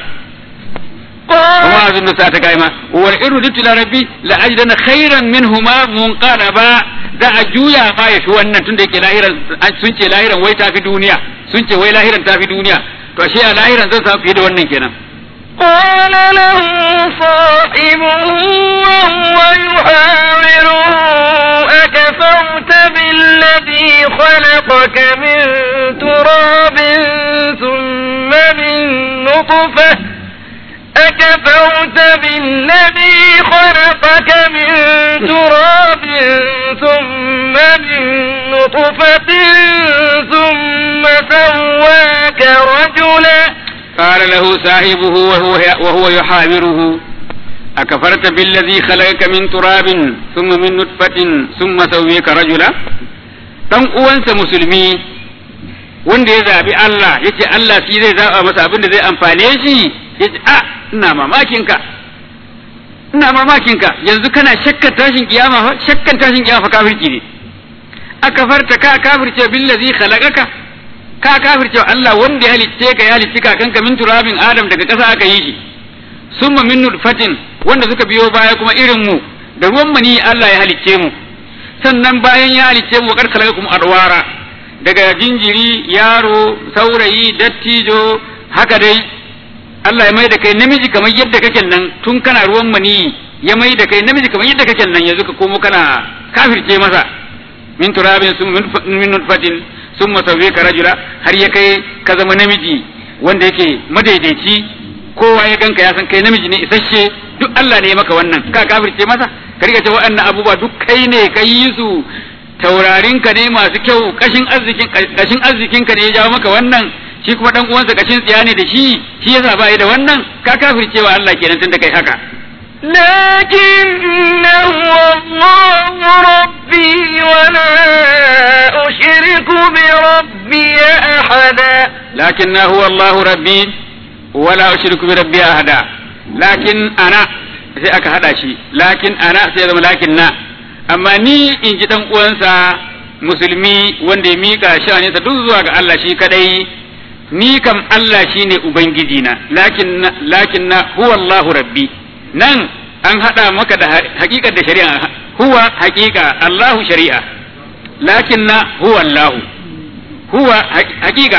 kuma azun sa ta kaima wal iru ditu ila rabbi la ajidana khairan minhuma munqalaba da a juya ma ya fi wannan tunda yake lahiran sun ce lahiran wai tafi duniya sun ce wai lahiran tafi duniya to ashe a lahiran zan samu fiye da wannan kenan قال له صاحبه وهو يحاوره أكفرت بالذي خلقك من تراب ثم من نطفة أكفرت بالذي خلقك من تراب ثم من نطفة ثم سواك رجلا قال له صاحبه وهو وهو يحاوره أكفرت بالذي خلقك من تراب ثم من نطفة ثم سويك رجلا dan uwansa musulmi wanda ya zabi Allah yace Allah shi zai zaba masa abin da zai amfane shi yace a ina mamakin ka ina mamakin ka yanzu kana shakkan tashin kiyama fa shakkan tashin kiyama fa kafirci ne akafarta ka kafirce billazi khalaqaka ka kafirce Allah wanda ya halicce ka ya halicci kakanka min turabin Adam daga ƙasa aka yi shi summa min nutfatin wanda suka biyo baya kuma irin mu da ruwan mani Allah ya halicce mu sannan bayan ya halicce mu kar kuma adwara daga jinjiri yaro saurayi dattijo haka dai Allah ya mai da kai namiji kamar yadda kake nan tun kana ruwan mani ya mai da kai namiji kamar yadda kake nan yanzu ka komo kana kafirce masa min turabin summa min nutfatin sun masauye ka rajula har ya kai ka zama namiji wanda yake madaidaici kowa ya ganka ya san kai namiji ne isasshe duk Allah ne ya maka wannan ka kafirce masa ka riga ce waɗannan abubuwa duk kai ne ka yi su taurarin ka ne masu kyau kashin arzikin kashin arzikin ka ne ya jawo maka wannan shi kuma dan uwansa kashin tsiya ne da shi shi yasa ba da wannan ka kafirce wa Allah kenan tunda kai haka لكن هو الله ربي ولا أشرك بربي أحدا لكن هو الله ربي ولا أشرك بربي أحدا لكن أنا sai aka hada shi lakin ana sai zama lakin na amma ni in ji dan uwansa musulmi wanda ya mika sha'aninsa duk zuwa ga Allah shi kadai ni kam Allah shine ubangiji na lakin lakin na huwa Allahu rabbi nan an hada maka da hakikar da shari'a huwa hakika Allahu shari'a lakin na huwa Allahu huwa hakika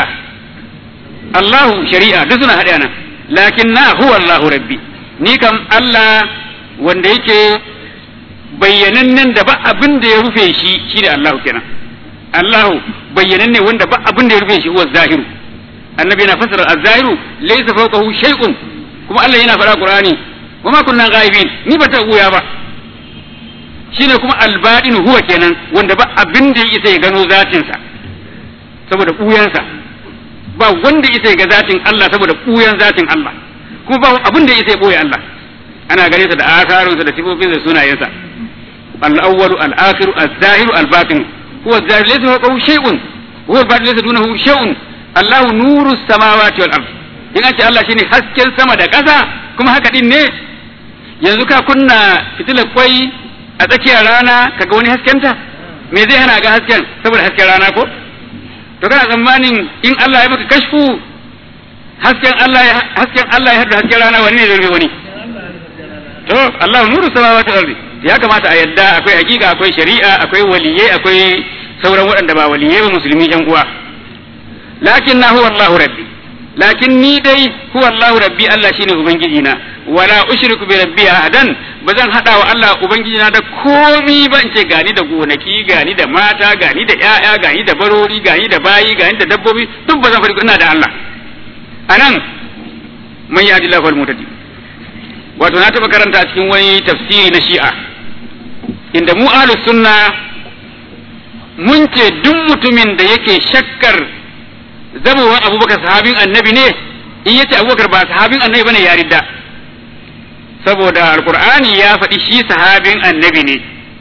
Allahu shari'a duk suna hada nan lakin na huwa Allahu rabbi ni kam Allah wanda yake bayyanannen da ba abin da ya rufe shi shine Allahu kenan Allahu bayyananne wanda ba abin da ya rufe shi huwa zahiru annabi yana fasara az-zahiru laysa fawqahu shay'un kuma Allah yana faɗa Qur'ani wa ma kunna ghaibin ni ba ta uya ba shine kuma al-batinu huwa kenan wanda ba abin da yake ya gano zatin sa saboda buyansa ba wanda yake ga zatin Allah saboda buyan zatin Allah kuma ba abin da yake boye Allah ana gare sa da asarunsa da sifofinsa da sunayensa al-awwalu al-akhiru az-zahiru al-batin huwa az-zahir laysa fawqahu shay'un huwa al-batin laysa dunahu shay'un Allahu nuru samawati wal ard in an ce Allah shine hasken sama da ƙasa kuma haka din ne yanzu ka kunna fitilar kwai a tsakiyar rana kaga wani haskenta me zai hana ga hasken saboda hasken rana ko to kana tsammanin in Allah ya maka kashfu hasken Allah ya hasken Allah ya hada hasken rana wani ne zai wani to Allahu nuru samawati wal ard ya kamata a yadda akwai hakika akwai shari'a akwai waliyai akwai sauran waɗanda ba waliyai ba musulmi yan uwa lakin na huwa Allahu rabbi lakin ni dai huwa Allahu rabbi Allah shine ubangiji na wala ushriku bi rabbi ahadan bazan hada wa Allah ubangiji na da komi ba in ce gani da gonaki gani da mata gani da ƴaƴa gani da barori gani da bayi gani da dabbobi duk bazan fari ina da Allah anan man yahdi Allahu al-mutadi wato na taba karanta a cikin wani tafsiri na Shi'a inda mu ahlus sunna mun ce duk mutumin da yake shakkar zamowar abubakar sahabin annabi ne in yace abubakar ba sahabin annabi bane ya ridda saboda alqur'ani ya faɗi shi sahabin annabi ne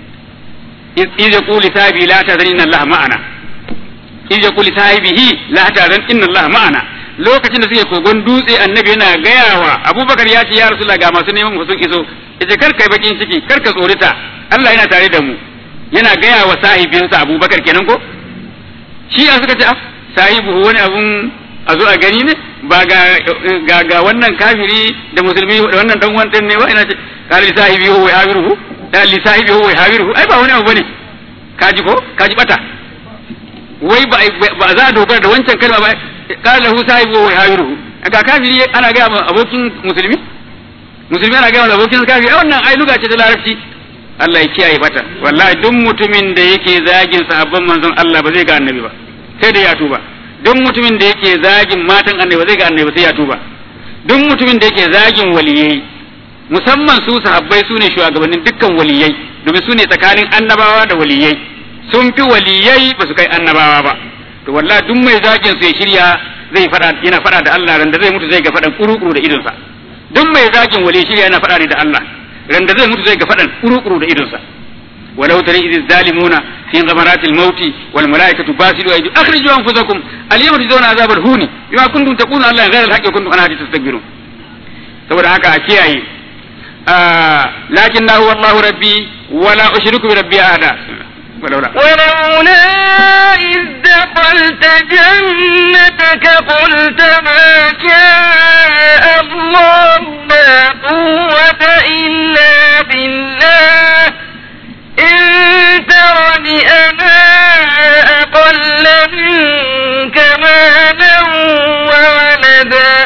iz yaqulu sahibi la tazan inna allaha ma'ana iz yaqulu sahibihi la tazan inna allaha ma'ana lokacin da suke kogon dutse annabi yana gayawa abubakar ya ce ya rasulullah ga masu neman mu sun iso yace kar kai bakin ciki kar ka tsorita Allah yana tare da mu yana gaya wa sahibinsa abubakar kenan ko shi a suka ce ah sahibu wani abun a zo a gani ne ba ga ga ga wannan kafiri da musulmi da wannan dan uwan ne ba ina ce kala li sahibi huwa yawiruhu da li sahibi huwa yawiruhu ai ba wani abu bane kaji ko kaji bata wai ba ba za a dogara da wancan kalma ba kala lahu sahibi huwa yawiruhu ga kafiri ana ga ma abokin musulmi musulmi ana ga ma abokin kafiri ai wannan ai luga ce ta larabci Allah ya kiyaye bata wallahi duk mutumin da yake zagin sahabban manzon Allah ba zai ga annabi ba sai da ya tuba duk mutumin da yake zagin matan annabi ba zai ga annabi sai ya tuba duk mutumin da yake zagin waliyai musamman su sahabbai su ne shugabannin dukkan waliyai domin su ne tsakanin annabawa da waliyai sun fi waliyai ba su kai annabawa ba to wallahi duk mai zagin su ya shirya zai fada yana fada da Allah randa zai mutu zai ga fadan kuru-kuru da idonsa duk mai zagin wali shirya yana fada ne da Allah randa zai mutu zai ga fadan kuru-kuru da idonsa ولو ترى إذ الظالمون في غمرات الموت والملائكة باسلوا أيدي أخرجوا أنفسكم اليوم تجزون عذاب الهون بما كنتم تقولون الله غير الحق وكنتم عن هذه تستكبرون saboda haka a kiyaye lakin na huwa Allahu rabbi wala ushriku bi rabbi ahada ولولا ولولا إذ دخلت جنتك قلت ما شاء الله لا قوة إلا بالله إن ترني أنا أقل منك مالا وولدا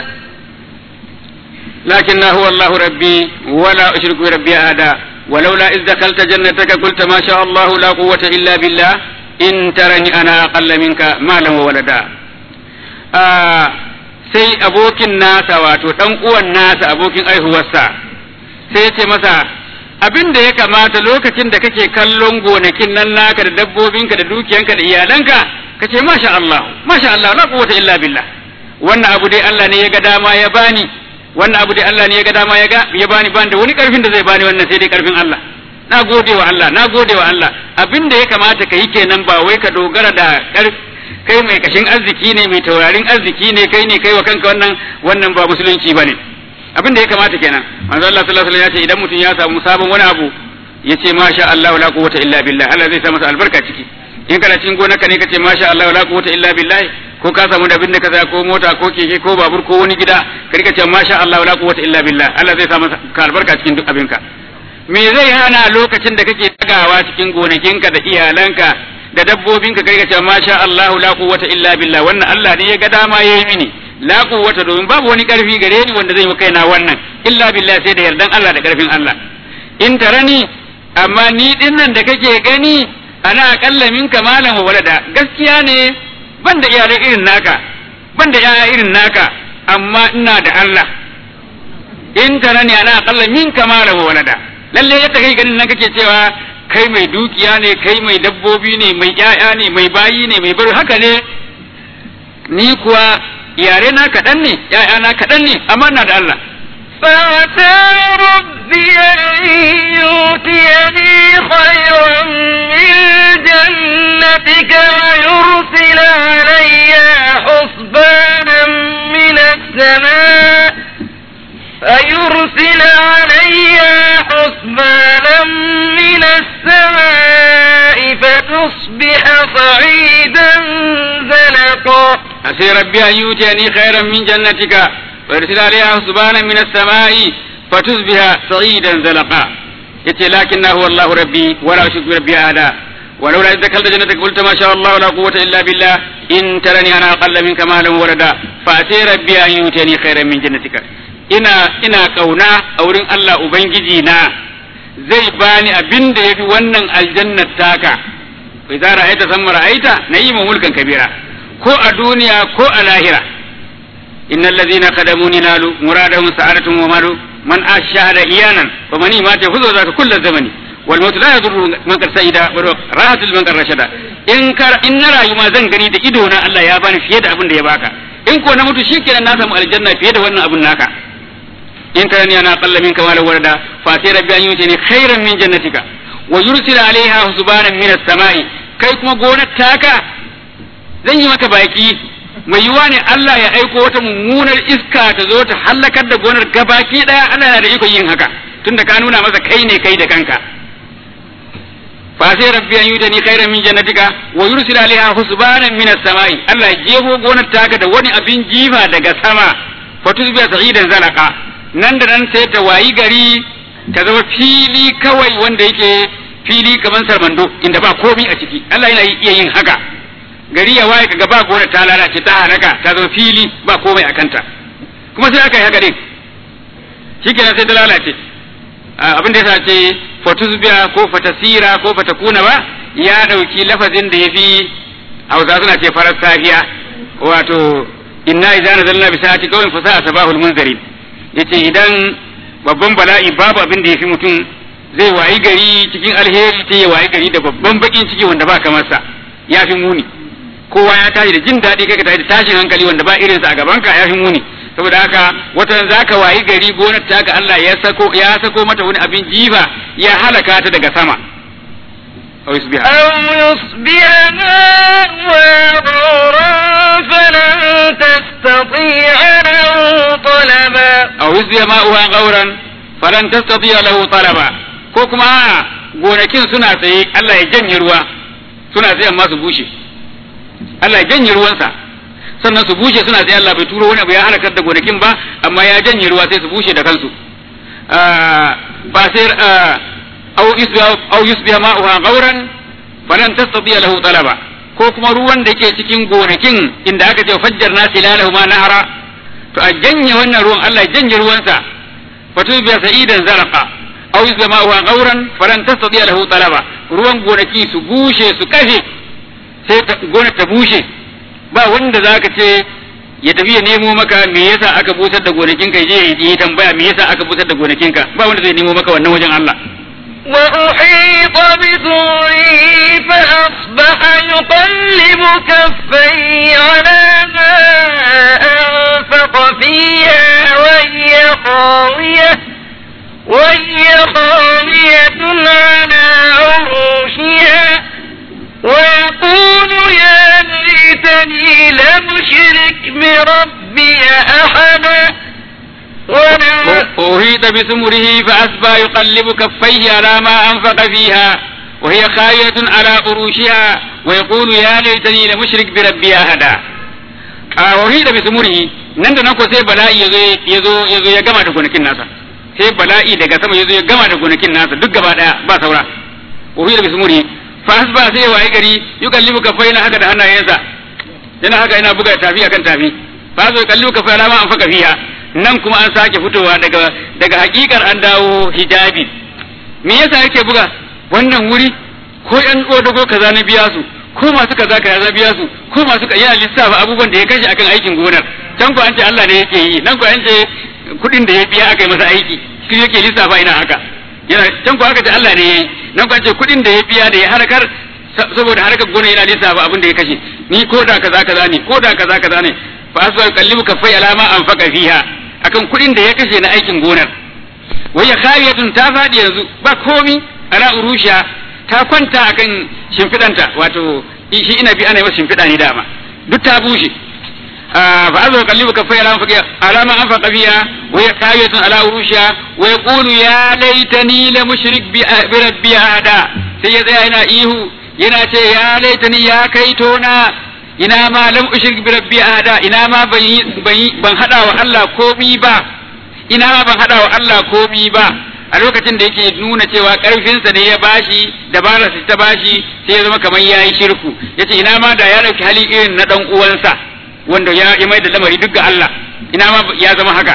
لكن هو الله ربي ولا أشرك بربي أحدا ولولا إذ دخلت جنتك قلت ما شاء الله لا قوة إلا بالله إن ترني أنا أقل منك مالا وولدا آه sai abokin nasa wato ɗan uwan nasa abokin aihuwarsa sai ya ce masa abin da ya kamata lokacin da kake kallon gonakin nan naka da dabbobinka da dukiyanka da iyalanka ka ce masha Allah masha Allah la quwwata illa billah wannan abu dai Allah ne ya ga dama ya bani wannan abu dai Allah ne ya ga dama ya ga ya bani bani da wani karfin da zai bani wannan sai dai karfin Allah na gode wa Allah na gode wa Allah abin da ya kamata ka yi kenan ba wai ka dogara da kai mai kashin arziki ne mai taurarin arziki ne kai ne kai wa kanka wannan wannan ba musulunci bane abin da ya kamata kenan manzo Allah sallallahu alaihi wasallam ya ce idan mutum ya samu sabon wani abu ya ce masha Allah la quwwata illa billah Allah zai sa masa albarka ciki in kana cikin gonarka ne kace masha Allah la quwwata illa billah ko ka samu da abin da ka saya ko mota ko keke ko babur ko wani gida ka rika cewa masha Allah la quwwata illa billah Allah zai sa masa ka albarka cikin duk abinka me zai hana lokacin da kake tagawa cikin gonakinka da iyalanka da dabbobinka ka rika cewa masha Allah la quwwata illa billah wannan Allah ne ya ga dama yayi mini la quwwata domin babu wani karfi gare ni wanda zai yi kaina wannan illa billah sai da yardan Allah da karfin Allah in tarani amma ni din nan da kake gani ana akalla min kamalan wa walada gaskiya ne ban da iyalai irin naka ban da yaya irin naka amma ina da Allah in tarani ana akalla min kamalan wa walada lalle yadda kai ganin nan kake cewa kai mai dukiya ne kai mai dabbobi ne mai yaya ne mai bayi ne mai bari haka ne ni kuwa iyare na kaɗan ne yaya na kaɗan ne amma ina da Allah فعسى ربي أن يؤتيني خيرا من جنتك ويرسل علي حسبانا من السماء فيرسل علي حسبانا من السماء فتصبح صعيدا زلقا عسى ربي أن يؤتيني خيرا من جنتك ويرسل عليها حسبانا من السماء فتصبح صعيدا زلقا yace lakin na huwa Allah rabbi wala ushriku bi rabbi ahada ولولا إذ دخلت جنتك قلت ما شاء الله لا قوة إلا بالله إن ترني أنا أقل منك مالا وولدا فأتي ربي أن يؤتيني خيرا من جنتك ina ina kauna a wurin Allah Ubangiji na zai bani abin da yafi wannan aljannat taka kai za ra'aita san ra'aita na'imu mulkan kabira ko a duniya ko a lahira innal ladhina qadamuni nalu muradahum sa'adatun wa malu man ashhada iyanan fa man ma ta huzo zaka kullu zamani wal maut la yadurru man qad sa'ida wa rahatul man qad rashada in kar in na rayu ma zan gani da ido na Allah ya bani fiye da abin da ya baka in ko na mutu shikenan na samu aljanna fiye da wannan abin naka in tarani ana qalla minka wala warada fa sai rabbi an yuti ni khairan min jannatika wa yursila alaiha husbanan min as-sama'i kai kuma gonar taka zan yi maka baki mai yiwa ne Allah ya aiko wata mummunar iska ta zo ta hallakar da gonar gabaki daya Allah yana da ikon yin haka tunda ka nuna masa kai ne kai da kanka fa sai rabbi an yuti ni khairan min jannatika wa yursila alaiha husbanan min as-sama'i Allah ya jefo gonar taka da wani abin jifa daga sama fatuzbiya sa'idan zalaka nan da nan sai ta wayi gari ta zama fili kawai wanda yake fili kamar sarmando inda ba komi a ciki Allah yana iya yin haka gari ya waye kaga ba gona ta lalace ta halaka ta zama fili ba komai a kanta kuma sai aka yi haka din shikenan sai ta lalace abin da yasa ce fatuzbiya ko fatasira ko fatakuna ba ya dauki lafazin da yafi Hausa suna ce farar safiya wato inna idza nazalna bi sa'ati qawmin fa sa'a sabahul munzirin yace idan babban bala'i babu abin da yafi mutum zai wayi gari cikin alheri sai ya wayi gari da babban bakin ciki wanda ba kamar sa ya fi muni kowa ya tashi da jin daɗi kai ka tashi da tashin hankali wanda ba irinsa a gaban ka ya fi muni saboda haka watan zaka wayi gari gonar ta ga Allah ya sako ya sako mata wani abin jifa ya halaka ta daga sama أو يصبح أو يصبح غورا فلن تستطيع له طلبا أو يصبح ماؤها غورا فلن تستطيع له طلبا ko kuma gonakin suna tsaye Allah ya janye ruwa suna tsaye amma su bushe Allah ya janye ruwansa sannan su bushe suna tsaye Allah bai turo wani abu ya halakar da gonakin ba amma ya janye ruwa sai su bushe da kansu ba sai أو يصبح أو يصبح ماؤها غورا فلن تستطيع له طلبا ko kuma ruwan da ke cikin gonakin inda aka ce fajjar na silalahu ma nahara to a janye wannan ruwan Allah ya janye ruwansa fatu bi sa'idan zaraqa aw yusba ma'uha gauran falan tastati lahu talaba ruwan gonaki su bushe su kafe sai gonar ta bushe ba wanda zaka ce ya tafi ya nemo maka me yasa aka busar da gonakinka je ya tambaya me yasa aka busar da gonakinka ba wanda zai nemo maka wannan wajen Allah وأحيط بثوره فأصبح يقلب كفيه على ما أنفق فيها وهي خاوية وهي خاوية على عروشها ويقول يا ليتني لم أشرك بربي أحدا أحيط بثمره فأصبح يقلب كفيه على ما أنفق فيها وهي خاوية على عروشها ويقول يا ليتني لم أشرك بربي أحدا a wahi da bismurihi nan da nan ko sai bala'i yazo yazo yazo ya gama da gonakin nasa sai bala'i daga sama yazo ya gama da gonakin nasa duk gaba daya ba saura wahi da bismurihi fa hasba sai ya wayi gari yukallibu kafaina haka da hannayensa yana haka yana buga tafi akan tafi fa zo kallu kafaina ma an faka fiha nan kuma an sake fitowa daga daga hakikar an dawo hijabi me yasa yake buga wannan wuri ko yan odago kaza na biya su ko masu kaza kaza na biya su ko masu yana lissafa abubuwan da ya kashe akan aikin gonar can ko an ce Allah ne yake yi nan ko an ce kuɗin da ya biya aka yi masa aiki shi yake lissafa ina haka yana can ko aka ce Allah ne yayi nan ko an ce kuɗin da ya biya da ya harkar saboda harkar gona yana lissafa abin da ya kashe ni ko da kaza kaza ne ko da kaza kaza ne fa aswa kallibu kafai alama an faka fiha akan kuɗin da ya kashe na aikin gonar waya khawiyatun ta faɗi yanzu ba komi ala urusha ta kwanta akan shimfidanta wato shi ina bi ana yi masa shimfida ne dama duk ta bushe fa azza qallibu kafai ala faka alama an faka fiha waya khawiyatun ala urusha wa yaqulu ya laitani la mushrik bi rabbi ada sai ya tsaya yana ihu yana ce ya laitani ya kaito na ina ma lam ushrik bi rabbi ahada ina ma ban ban hada wa Allah komi ba ina ma ban hada wa Allah komi ba a lokacin da yake nuna cewa karfinsa ne ya bashi dabararsa ta bashi sai ya zama kamar yayi shirku yace ina ma da ya dauki hali irin na dan uwansa wanda ya yi mai da lamari duk ga Allah ina ma ya zama haka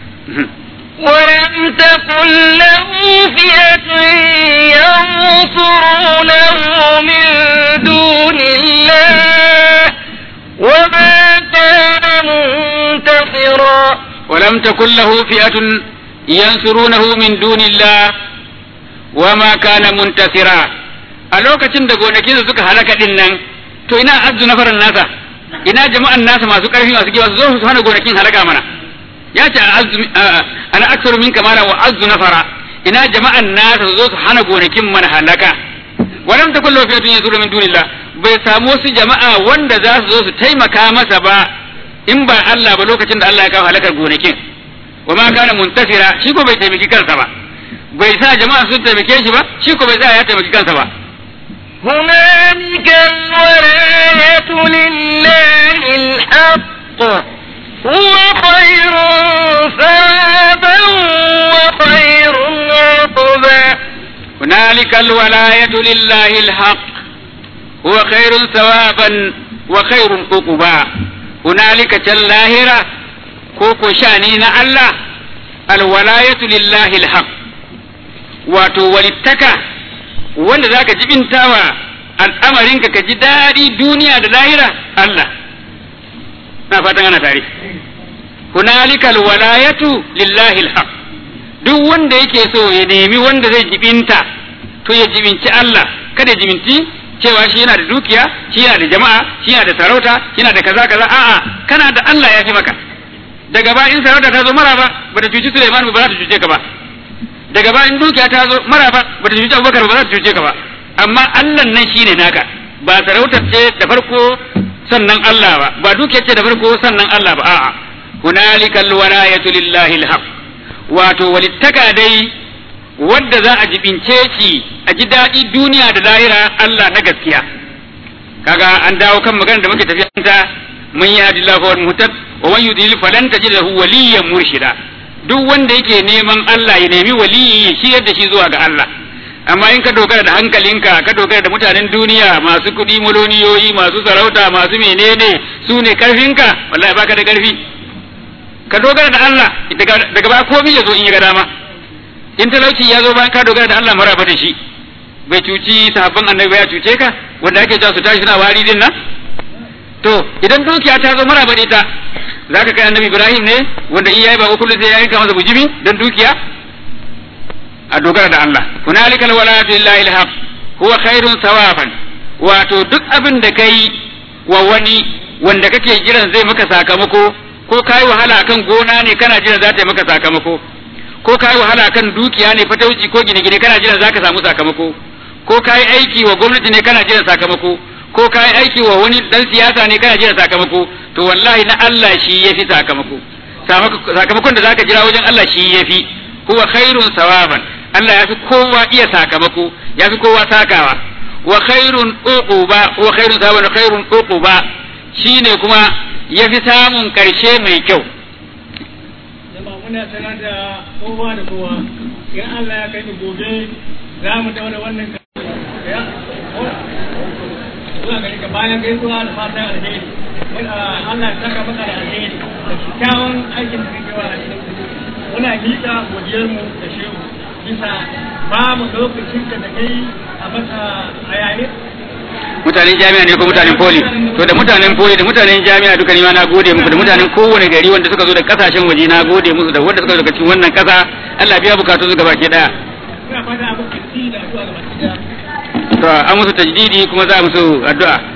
ولم تكن له فئة ينصرونه من دون الله وما كان منتصرا ولم تكن له فئة ينصرونه من دون الله وما كان منتصرا a lokacin da gonakin suka halaka din nan to ina azzu nafaran nasa ina jama'an nasa masu karfi masu giwa su zo su hana gonakin halaka mana ya ce ana aksaru min kamala wa azzu nafara ina jama'an nasa su zo su hana gonakin mana halaka walam takun lahu fiyatun yansuru min dunillah bai samu wasu jama'a wanda za su zo su taimaka masa ba in ba Allah ba lokacin da Allah ya kawo halakar gonakin wa ma kana muntasira shi ko bai taimaki kansa ba bai sa jama'a sun taimake shi ba shi ko bai sa ya taimaki kansa ba هنالك الولاية لله الحق هو خير ثوابا وخير عقبا هنالك الولاية لله الحق هو خير ثوابا وخير عقبا هنالك اللاهرة كوكو شانين الله الولاية لله الحق wato walittaka wanda zaka jibintawa al'amarinka ka ji daɗi duniya da lahira Allah na fatan ana tare hunalika alwalayatu lillahi alhaq duk wanda yake so ya nemi wanda zai jibinta to ya jibinci Allah kada ya jibinci cewa shi yana da dukiya shi yana da jama'a shi yana da sarauta shi yana da kaza kaza a'a kana da Allah ya fi maka daga ba in sarauta ta zo maraba ba ta cuci Sulaiman ba za ta cuce ka ba daga ba in dukiya ta zo maraba ba ta cuci Abubakar ba za ta cuce ka ba amma Allah nan shine naka ba sarautar ce da farko sannan Allah ba ba dukiyar ce da farko sannan Allah ba a'a hunalika alwalayatu lillahi alhaq wato walittaka dai wadda za a jibince shi a ji daɗi duniya da lahira Allah na gaskiya kaga an dawo kan magana da muke tafiya ta mun yi hadillahu wal muhtad wa man yudlil falan tajid lahu waliyyan murshida duk wanda yake neman Allah ya nemi waliyi shi yadda shi zuwa ga Allah amma in ka dogara da hankalinka ka dogara da mutanen duniya masu kuɗi miloniyoyi masu sarauta masu menene su ne karfinka wallahi baka da karfi ka dogara da Allah daga ba komai ya zo in ya ga dama in talauci ya zo bayan ka dogara da Allah maraba da shi bai cuci sahabban annabi ba ya cuce ka wanda ake cewa su tashi suna wari din nan to idan dukiya ta zo maraba da ita zaka kai annabi Ibrahim ne wanda in yayi ba kullu sai ya yanka masa bujimi dan dukiya a dogara da Allah hunalikal walayatu lillahi alhaq huwa khairun thawaban wato duk abin da kai wa wani wanda kake jiran zai maka sakamako ko kai wahala kan gona ne kana jiran za ta yi maka sakamako ko kai wahala kan dukiya ne fatauci ko gine-gine kana jiran za ka samu sakamako ko kai aiki wa gwamnati ne kana jiran sakamako ko kai aiki wa wani dan siyasa ne kana jiran sakamako to wallahi na Allah shi yafi sakamako sakamakon da zaka jira wajen Allah shi yafi huwa khairun sawaban Allah ya fi kowa iya sakamako ya fi kowa sakawa wa khairun uquba wa khairun sawaban wa khairun uquba shine kuma ya fi samun ƙarshe mai kyau Jama'a muna sanar da kowa da kowa in Allah ya kai mu gobe za mu daura wannan ka- ya zuwa gari ka bayan gaisuwa da fatan alheri Muna- Allah ya saka maka da alheri da kyakkyawan aikin da kake wa alheri muna miƙa godiyarmu da shehu bisa ba mu lokacin ka da kai a masa a yayin mutanen jami'a ne ko mutanen poli to da mutanen poli da mutanen jami'a duka ni ma na gode muku da mutanen kowane gari wanda suka zo da kasashen waje na gode musu da wanda suka zo daga cikin wannan kasa Allah biya bukatun su gabaki daya muna fata abin kirki da addu'a ga masu to an musu tajdidi kuma za a musu addu'a